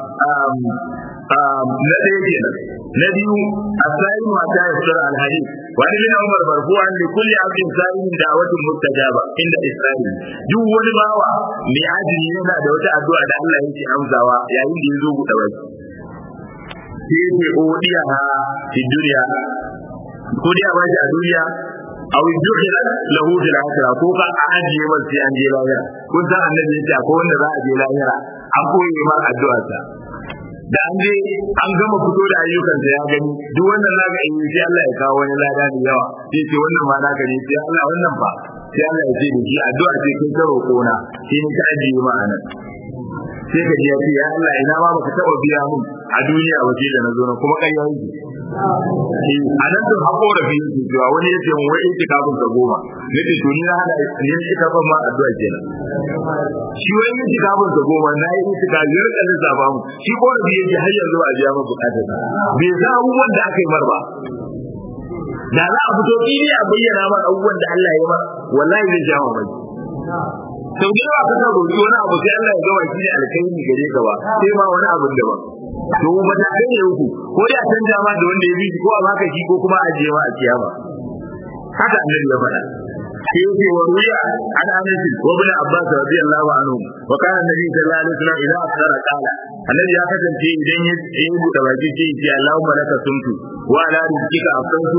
na ɗaya kenan na biyu a sa'in mata ya sura alhadi wani bin umar marfu'an li kulli abdin sa'in da'watun mustajaba inda isra'il duk wani bawa mai ajini yana da wata addu'a da Allah yake amsawa yayin da ya zo buɗe baki sai yake odiya ha fi duniya ko dai a bashi a duniya aw yukhila lahu fil akhirah ko ka ajiye masa sai an je lahira kun san annabi yace akwai wanda za a je lahira an koyi mar addu'a ta da an je an gama fito da ayyukansa ya gani duk wannan naka in sai Allah ya kawo wani lada da yawa sai ce wannan ma naka ne sai Allah wannan fa sai Allah ya ce da shi addu'a ce kai ta roƙona sai ni ka ajiye ma anan sai ka ji ya ce ya Allah ina ma baka taba biya mun a duniya waje da na zo na kuma kai yake a nan da hako da fiye su cewa wani ya ce mun wai ita kafin ka goma ne ce to ni na hada ne ita ban ma addu'a kenan shi wai yin ita kafin ka goma na yi ita ka biyar kan lissafa mu shi ko da biye ji har yanzu ba a biya masa bukatar bai san abubuwan da aka yi mar ba da za a fito fili a bayyana ma abubuwan da Allah ya yi ma wallahi zai jawo mai sau da yawa ka roƙi wani abu sai Allah ya gawa shi da alkhairi gare ka ba sai ma wani abun da ba to ba ta kai ne uku ko da canja ma da wanda ya bi ko a baka shi ko kuma a je ma a kiyama haka annabi ya faɗa sai yake wa ruya an anas wa ibn abbas radiyallahu anhu wa kana annabi sallallahu alaihi wasallam idan afsara qala annabi ya kasance idan ya yi buɗe baki sai ya ce Allahumma laka sumtu wa ala rizqika afsantu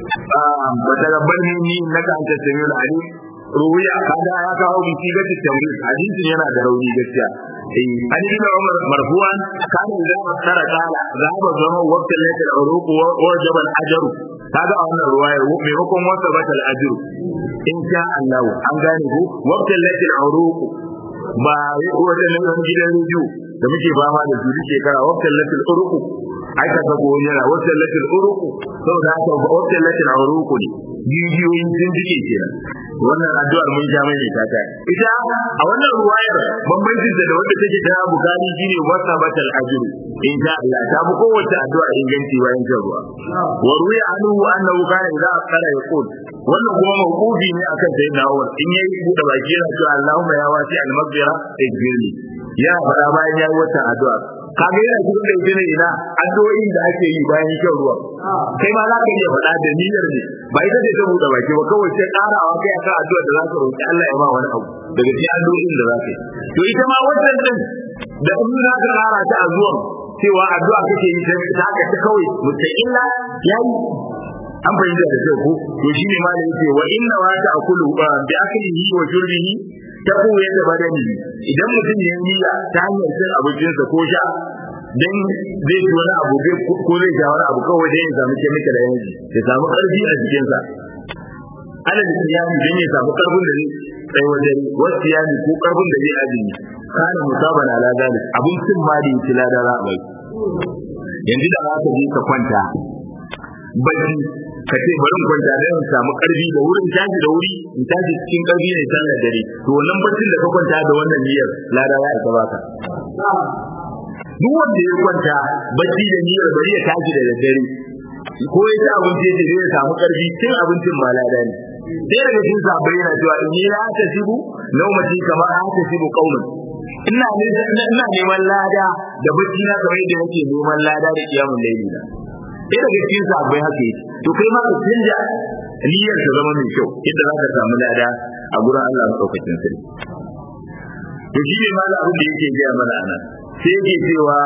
wa taqabbal minni innaka antas samiul alim ruwiya kada ya kawo biki ga tamri hadisin yana da rauni gaskiya eh an yi da Umar marfu'an kana idan afsara qala zaba zama waqtan lati al-uruq wa jabal ajru kaga a wannan ruwayar maimakon wasa batal ajru in sha Allah an gane ku waqtan lati al-uruq ba wajen nan gidan rediyo da muke fama da su shekara waqtan lati al-uruq ai ka sako yana waqtan lati al-uruq saboda haka waqtan lati al-uruq ne bidiyoyin sun jike kenan wannan addu'ar mun ja mai ta ta ita a wannan ruwayar bambancin da wanda take ta bukari shine wasa batal ajru in sha Allah ta bu kowace addu'a inganci bayan jan ruwa wa ruya anhu annahu kana idza qala yaqul wannan kuma mawqufi ne akan sayyidina Umar in yayi buɗe baki yana cewa Allahumma ya wasi al-maghfira ighfirli ya fara bayan yayi wata addu'a kaga yana cikin da ita ne ina addu'o'in da ake yi bayan shan ruwa kai ma za ka iya faɗa da niyyar ne ba ita ce ta buɗe baki ba kawai sai ƙarawa kai akan addu'a da za ka roƙi Allah ya ba wani abu daga cikin addu'o'in da za ka yi to ita ma wannan din da in za ka ƙara ta a zuwan cewa addu'a kake yi ta haka ta kawai mustaqilla yayi an fahimta da kyau ko to shine ma da yake wa inna wa ta'kulu bi aklihi wa shurbihi ta kowa yadda badani idan mutum ya niyya ta hanyar cin abincinsa ko sha dan zai ci wani abu ko zai sha wani abu kawai dai ya samu kemika da yanzu ya samu karfi a jikinsa alal siyami dan ya samu karfin da zai tsaye wajen wasu siyami ko karfin da zai azumi kana musaban ala zalik abincin ma da yake lada za a bai yanzu da za ka je ka kwanta bacci ka ce bari kwanta da in samu karfi da wurin tashi da wuri in tashi cikin karfi ne tare da dare to wannan baccin da ka kwanta da wannan niyyar lada ya isa baka duk wanda ya kwanta bacci da niyyar bari ya tashi da daddare ko ya ci abinci da zai samu karfi cin abincin ma lada ne sai daga cikin sabai yana cewa in ni la ta sibu naumati kamar an ta sibu qaumun ina ina neman lada da bacci na kamar yadda nake neman lada da kiyamun laili na sai daga cikin sabai haka yi to kai ma ka canja niyyar ta zama mai kyau yadda za ka samu lada a gurin Allah madaukakin sarki to shi ne malam abin da yake gaya mana anan sai yake cewa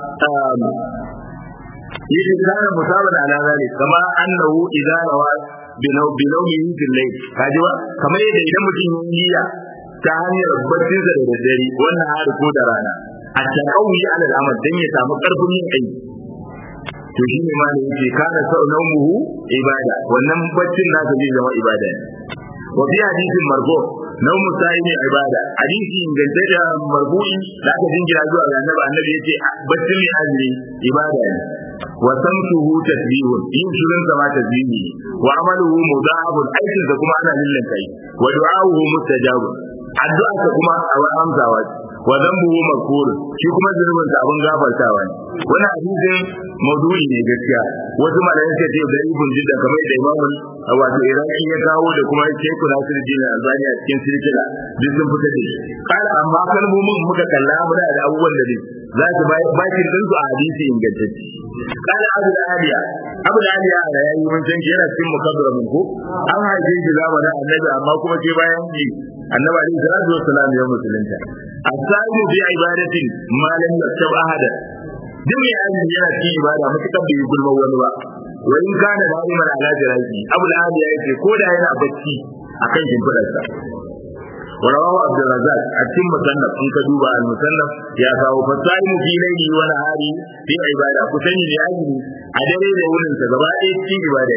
yake kana musaban ala zalik kama annahu idza rawa binau binaumihi fil layl kaji ba kamar yadda idan mutum ya niyya ta hanyar baccin da daddare wannan hari ko da rana a taqawi ala al'amal dan ya samu karfin yin aiki to shi ne malai yake kana sau naumuhu ibada wannan baccin nasa zai zama ibada ne wa fi hadisin marfu naumu sa'imi ibada hadisi inganta da marfu'i da aka jingira zuwa ga annabi annabi yace baccin mai azumi ibada ne wa samtuhu tasbihun yin shirin sama tasbihi wa amaluhu mudahabun aikin sa kuma ana lillan kai wa du'a'uhu mustajab addu'a ta kuma a amsawa wa dhanbuhu maghfur shi kuma zunubin sa abun gafartawa ne wannan hadisin maudu'i ne gaskiya wasu malayan suka ce da ibn jidda kamar da imamu wato iraki ya kawo da kuma sheku nasir jina albani a cikin silsila duk sun fita da shi kala amma kalmomin muka kalla muna da abubuwan da za su bakin din su a hadisi ingantacce kala abu da aliya abu da aliya a yayi mun san yana cikin mukaddara mun ko an haife shi zamanin annabi amma kuma ke bayan ji annabi alaihi salatu wassalam ya musulunta asabu bi ibadatin ma lam yaktab ahada duk mai azumi yana cikin ibada mutukar bai gulma wani ba wa in kana da imar ala jiraki abu da hadi yake ko da yana bacci akan shimfidarsa ورواه عبد الرزاق أتم مصنف إن كدوبا المصنف يا فاو فصائم في ليلي ونهاري في عبادة كسني لأجل أدري لأولن سببائي في عبادة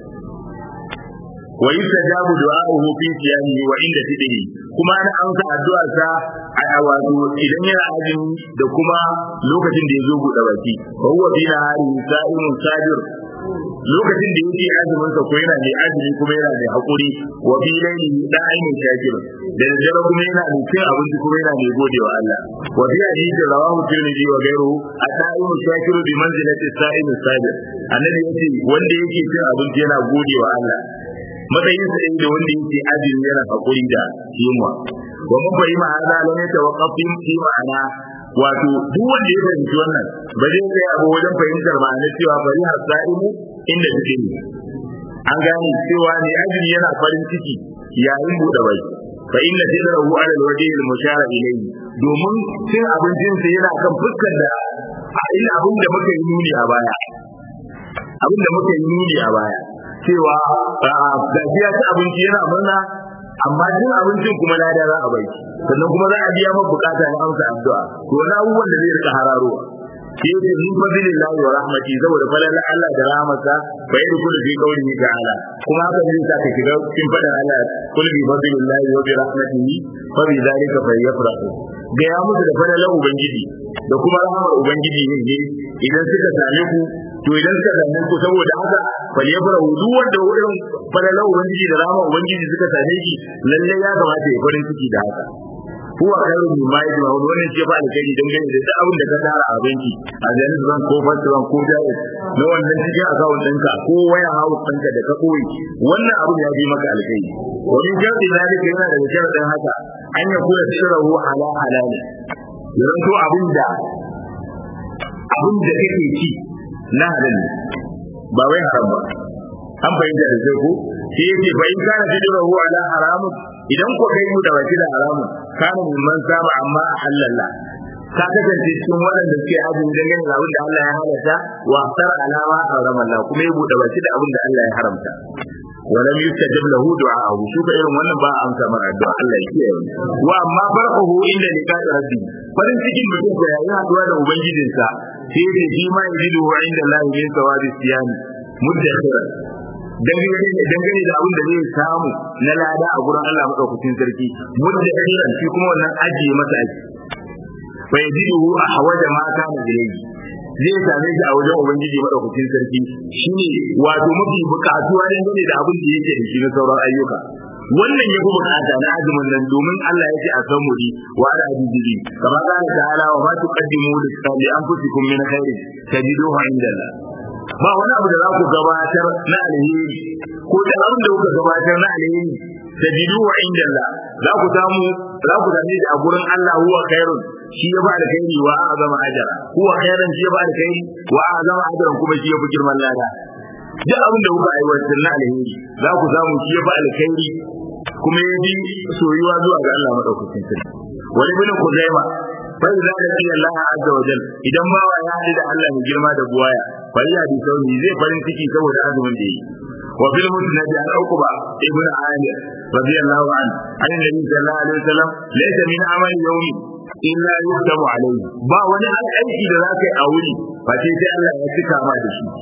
ويستجاب دعاؤه في صيامه وعند فطره kuma ana amsa addu'ar sa a wato idan yana azumi da kuma lokacin da ya zo buɗe baki fa huwa fi nahari sa'imun sajir lokacin da yake azumin sa ko yana mai azumi kuma yana mai hakuri wa bi laili da'imin shakir da dare kuma yana mai cin abinci kuma yana mai godewa Allah wa bi hadisi rawahu tirmidhi wa ghayruhu at-ta'imu shakiru bi manzilati as-sa'im as-sabir annabi yace wanda yake cin abinci yana godewa Allah matsayin sa da wanda yake azumi yana hakuri da yunwa wa mun fahimta hada lam yatawaqqaf fi ma'ana wato duk wanda ya fahimci wannan ba zai tsaya ba wajen fahimtar ma'anar cewa bari hasaimu inda take ne an gane cewa ne azumi yana farin ciki yayin buɗe bai fa inna sidrahu ala alwajhi almushara ilayhi domin cin abincin sa yana kan fuskar da ina abin da muka yi nuni a baya abin da muka yi nuni a baya cewa gajiya ta abinci yana murna amma cin abincin kuma lada za a bai sannan kuma za a biya maka bukata na amsa addu'a to na abubuwan da zai rika hararowa shi yake min fadlillahi wa rahmati saboda falalar Allah da rahmatsa fa yadda kullu fi qawlihi ta'ala kuma haka zai sa ka shiga cikin fadar Allah kullu bi fadlillahi wa bi rahmatihi fa bi zalika falyafrahu ga ya musu da falalar ubangiji da kuma rahmar ubangiji ne ne idan suka same ku to idan suka same ku saboda haka falyafrahu duk wanda irin falalar ubangiji da rahmar ubangiji suka same shi lalle ya kamata ya farin ciki da haka huwa khairu mimma yajma'un wannan ce ba alkhairi dan gane da duk abin da ka tara a banki a janis bank ko first bank ko jaiz na wannan cikin account ɗinka ko waya house ɗinka da ka koyi wannan abin ya bi maka alkhairi wa min sharri zalika yana daga sharadin haka an ya kula sirruhu ala halal yanzu to abin da abin da kake ci na halal ba wai haram ba an fahimta da sai ko sai yace fa in kana sirruhu ala haramun idan ko kai mu da baki da haramun kana man saba amma a halalla ka kasance cikin waɗanda suke azumi dangane da abin da Allah ya halatta wa asar alama haram Allah kuma ya buɗe baki da abin da Allah ya haramta ولم يستجب له دعاءه شوف irin wannan ba amsa mara addu'a Allah ya kiyaye wa amma farquhu inda liqa'i rabbi farin cikin mutum ko yayi haduwa da ubangijinsa sai da shi ma yajidu wa inda Allah min sawabi siyami muddakhira dangane da abin da zai samu na lada a gurin Allah madaukakin sarki muddakhira shi kuma wannan ajiye masa aji fa yajidu ahwaja ma kana ilayhi zai same shi a wajen ubangiji madaukakin sarki shine wato mafi bukatuwa dangane da abin da yake da shi na sauran ayyuka wannan ya fi bukata na azumin nan domin Allah ya ce a san muri wa ala ajibi kama kana ta'ala wa ma tuqaddimu li anfusikum min khairin tajiduhu inda Allah ba wani abu da za ku gabatar na alheri ko da abin da kuka gabatar na alheri tajiduhu inda Allah za ku samu za ku same shi a gurin Allah huwa khairun shi ya ba da kairi wa azama ajara huwa khairan shi ya ba da kairi wa azama ajran kuma shi ya fi girman lada duk abin da kuka aiwatar na alheri za ku samu shi ya ba alkhairi kuma ya bi soyuwa zuwa ga Allah madaukakin sarki wani bin kuzaima fa idza laqiya Allah azza wa jal idan ba ya hadu da Allah mai girma da buwaya fa ya bi sauri zai farin ciki saboda azumin da yi wa fil musnad an uqba ibn amir radiyallahu an an nabi sallallahu alaihi wasallam laysa min amali yawmi illa yuktabu alayhi ba wani aiki da zaka yi a wuri ba sai sai Allah ya cika ma da shi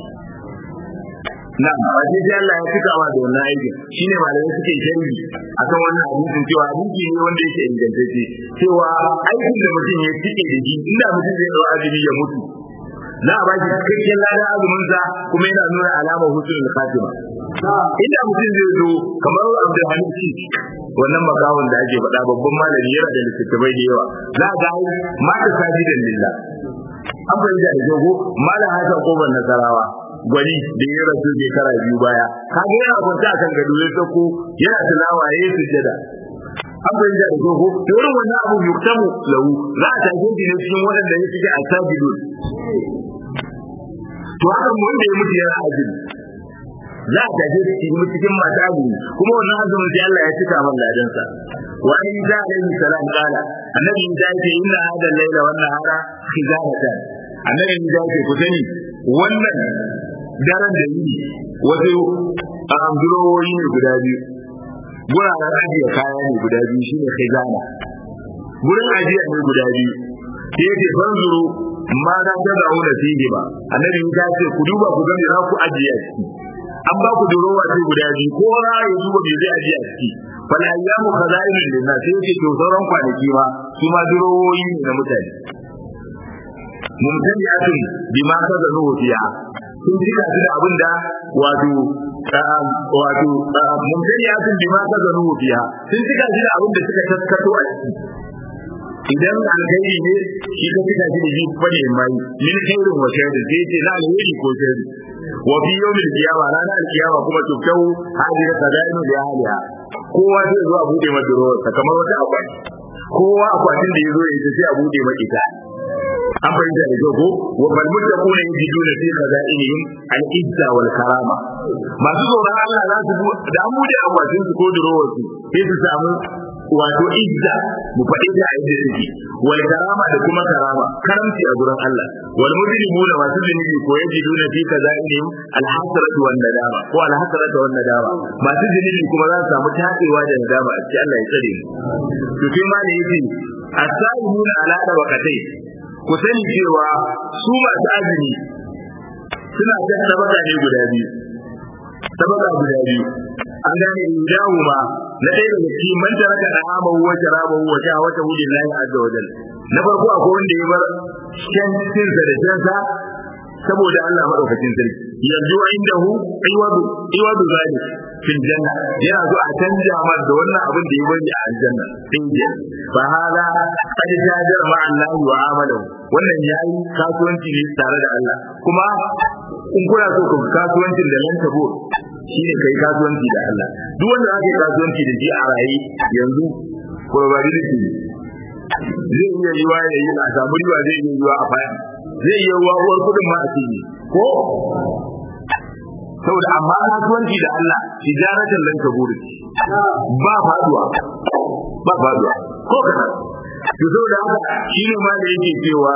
na ba sai sai Allah ya cika ma da wannan aiki shine malamai suke sharhi akan wannan hadisin cewa hadisi ne wanda yake ingantacce cewa aikin da mutum ya cike da shi inda mutum zai dau azumi ya mutu za a baki cikakken ladan azumin sa kuma yana nuna alamar hutun khatima inda mutum zai zo kamar Abdulhamid ci wannan makawon da ake faɗa babban malami yana da littattafai da yawa za ga mata sajidan lillah an fahimta da jago malam hasan koban nasarawa gwani da ya rasu shekara biyu baya kaga yana kwanta akan gado ya sako yana tilawa yayi sujjada an fahimta da jago to irin wannan abu yuktamu lahu za a tafi shi ne cikin waɗanda ya suke a sajidun to haka wanda ya mutu yana azumi za a tafi da shi cikin mata azumi kuma wannan azumin sai Allah ya cika man ladansa wa in za alaihi salam kala annabi ya ce inna hada laila wannan hara khizanatan annabi ya ce ku sani wannan daren da yini wasu amdurowoyi ne guda biyu guraren ajiye kaya ne guda biyu shine khizana gurin ajiya ne guda biyu sai yake fanzuru ma za ta da auna fiye ba annabi ya ce ku duba ku gani za ku ajiye a ciki an ba ku durowa ce guda biyu ko ra ya duba me zai ajiye a ciki fal ayyamu khaza'inul linnas sai yake to sauran kwanaki ma su ma durowoyi ne na mutane mumtali'atun bima kazanu fiha sun cika su da abin da wato wato mumtani ya sun bima ka zanu biya sun cika su da abin da suka taskato a ciki idan alkhairi ne shi ka cika shi da shi fane mai min khairin wa sharri sai ce na alheri ko sharri wa fi yawmil qiyamah ranar alkiyama kuma tuftau hadira sadainu da ahliha kowa zai zo a bude masa ruwa kamar wata akwati kowa akwatin da ya zo ya sai a bude masa ita an fahimta da ko wa bal muttaquna yajiduna fi khaza'inihim al-izza wal karama masu tsoron Allah za su da an bude akwatin su ko durowar su sai su samu wato izza mu faɗi ta a yadda take wal karama da kuma karama karamci a gurin Allah wal mujrimuna masu zunubi ko yajiduna fi khaza'inihim al-hasratu wan nadama ko al-hasratu wan nadama masu zunubi kuma za su samu tadewa da nadama a cikin Allah ya tsare mu to sai ma ne yake as-sa'imuna ala da waqatai ku sani cewa su masu azumi suna da tabaka ne guda biyu tabaka guda biyu an gane idahu ma na ɗaya daga cikin man taraka da amahu wa sharabahu wa shahawata wujin lahi azza wa jalla na farko akwai wanda ya bar shan cinsa da shansa saboda Allah madaukakin sarki yanzu indahu iwadu iwadu zalik fil janna yana zo a canja mar da wannan abin da ya bari a aljanna in ji fa hada qad jajar ma Allah wa amalahu wannan yayi kasuwanci ne tare da Allah kuma in kuna so ku kasuwancin da nan tabo shine kai kasuwanci da Allah duk wanda aka yi kasuwanci da shi a rayi yanzu probability zai iya yiwa ya yi a samu riba zai iya yiwa a fadi zai iya yiwa uwar kudin ma a cikin ko saboda amma kasuwanci da Allah tijaratan lan kaburi ba faduwa ba faduwa ko kana to saboda haka shine ma da yake cewa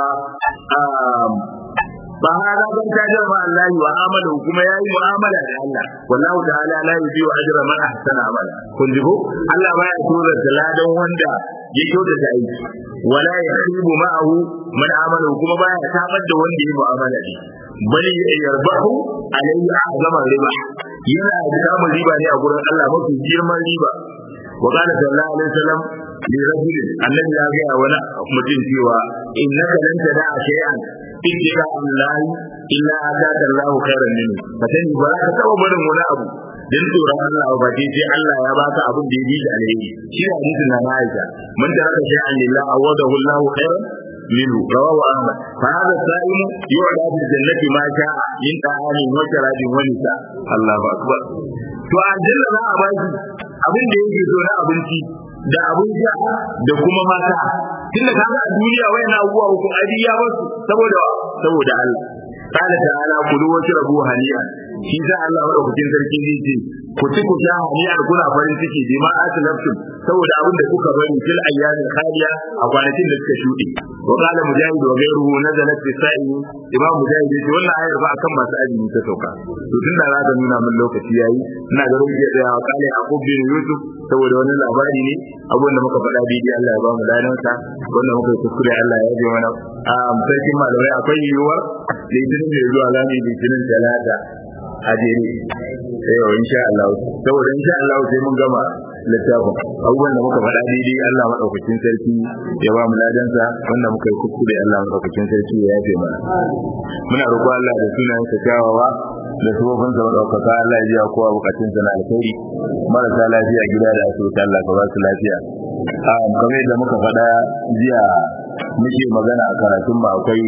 ba hada ban tajar ma Allah wa amala kuma yayi mu'amala da Allah wallahu ta'ala la yudiyu ajra man ahsana amala kun ji ko Allah baya tura da ladan wanda ya kyauta da aiki wala yakhibu ma'ahu man amala kuma baya tabar da wanda ya mu'amala da bali yarbahu alayhi azama riba yana da samun riba ne a gurin Allah mafi girman riba wa qala sallallahu alaihi wasallam li rajulin annabi ya ga wani mutum cewa innaka lan tada'a shay'an illa Allah illa ataka Allah khairan minhu fatani ba ka taba barin wani abu dan tsoron Allah ba dai sai Allah ya baka abin da ya bi da alheri shi ne hadisin na Aisha man taraka shay'an lillah awadahu Allah khairan منه رواه أحمد فهذا الصائم يعلى في الجنة ما شاء من طعام وشراب ونساء الله أكبر to a aljanna za a baki abin da yake so na abinci da abin sha da kuma mata tunda kaga a duniya wayan abubuwa uku adi ya basu saboda saboda Allah قال تعالى كلوا واشربوا هنيئا shi sa Allah madaukakin sarki zai ce ku ci ku sha hani'ar kuna farin ciki bi ma aslaftum saboda abin da kuka bari fil ayyamin khaliya a kwanakin da suka shuɗe wa qala mujahid wa ghayruhu nazalat fi sa'i imam mujahid yace wannan ayar ba akan masu azumi ta sauka to tunda za ta nuna min lokaci yayi ina ga rubuce da ya kale aqub bin yusuf saboda wani labari ne abin da muka faɗa daidai Allah ya ba mu ladan sa wanda muka yi kuskure Allah ya ji mana a sarkin malamai akwai yiwuwar litinin mai zuwa lami litinin talata a jere yau insha Allah saboda insha Allah sai mun gama littafin abubuwan da muka faɗa daidai Allah madaukakin sarki ya ba mu ladansa wanda muka yi kuskure Allah madaukakin sarki ya yafe mana muna roƙo Allah da sunayen sa kyawawa da sabobin sa madaukaka Allah ya ji kowa bukatun sa na alkhairi marasa lafiya gida da asibiti Allah ka ba su lafiya a kamar yadda muka faɗa jiya muke magana a karatun ba akwai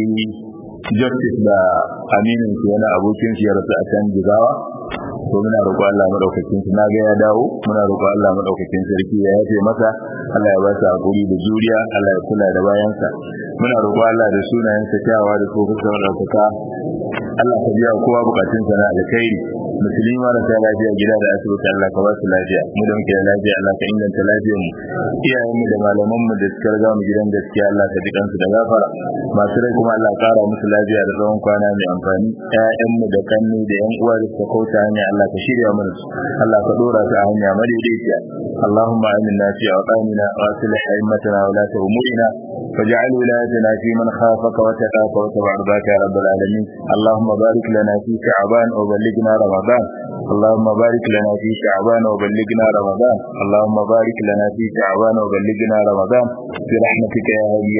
justice da aminin su wani abokin su ya rasu a can jigawa to muna roƙo Allah madaukakin su na ga ya dawo muna roƙo Allah madaukakin sarki ya yafe masa Allah ya ba sa hakuri da juriya Allah ya kula da bayansa muna roƙo Allah da sunayen sa kyawawa da kofin sa madaukaka Allah ka biya kowa bukatun sa na alkhairi musulmi marasa lafiya gida da asibiti Allah ka ba su lafiya mu da muke da lafiya Allah ka inganta lafiyar mu iyayen mu da malaman mu da suka riga mu gidan gaskiya Allah ka ji kansu da gafara masu rai kuma Allah kara musu lafiya da tsawon kwana mai amfani ƴaƴan mu da kanni da ƴan uwa da suka kauta hanya Allah ka shirya mana su Allah ka dora su a hanya madaidaiciya اللهم آمنا في أوطاننا وأصلح أئمتنا ولاة أمورنا واجعل ولايتنا في من خافك وتقاك وتبع رضاك يا رب العالمين اللهم بارك لنا في شعبان وبلغنا رمضان اللهم بارك لنا في شعبان وبلغنا رمضان اللهم بارك لنا في شعبان وبلغنا رمضان برحمتك يا هدي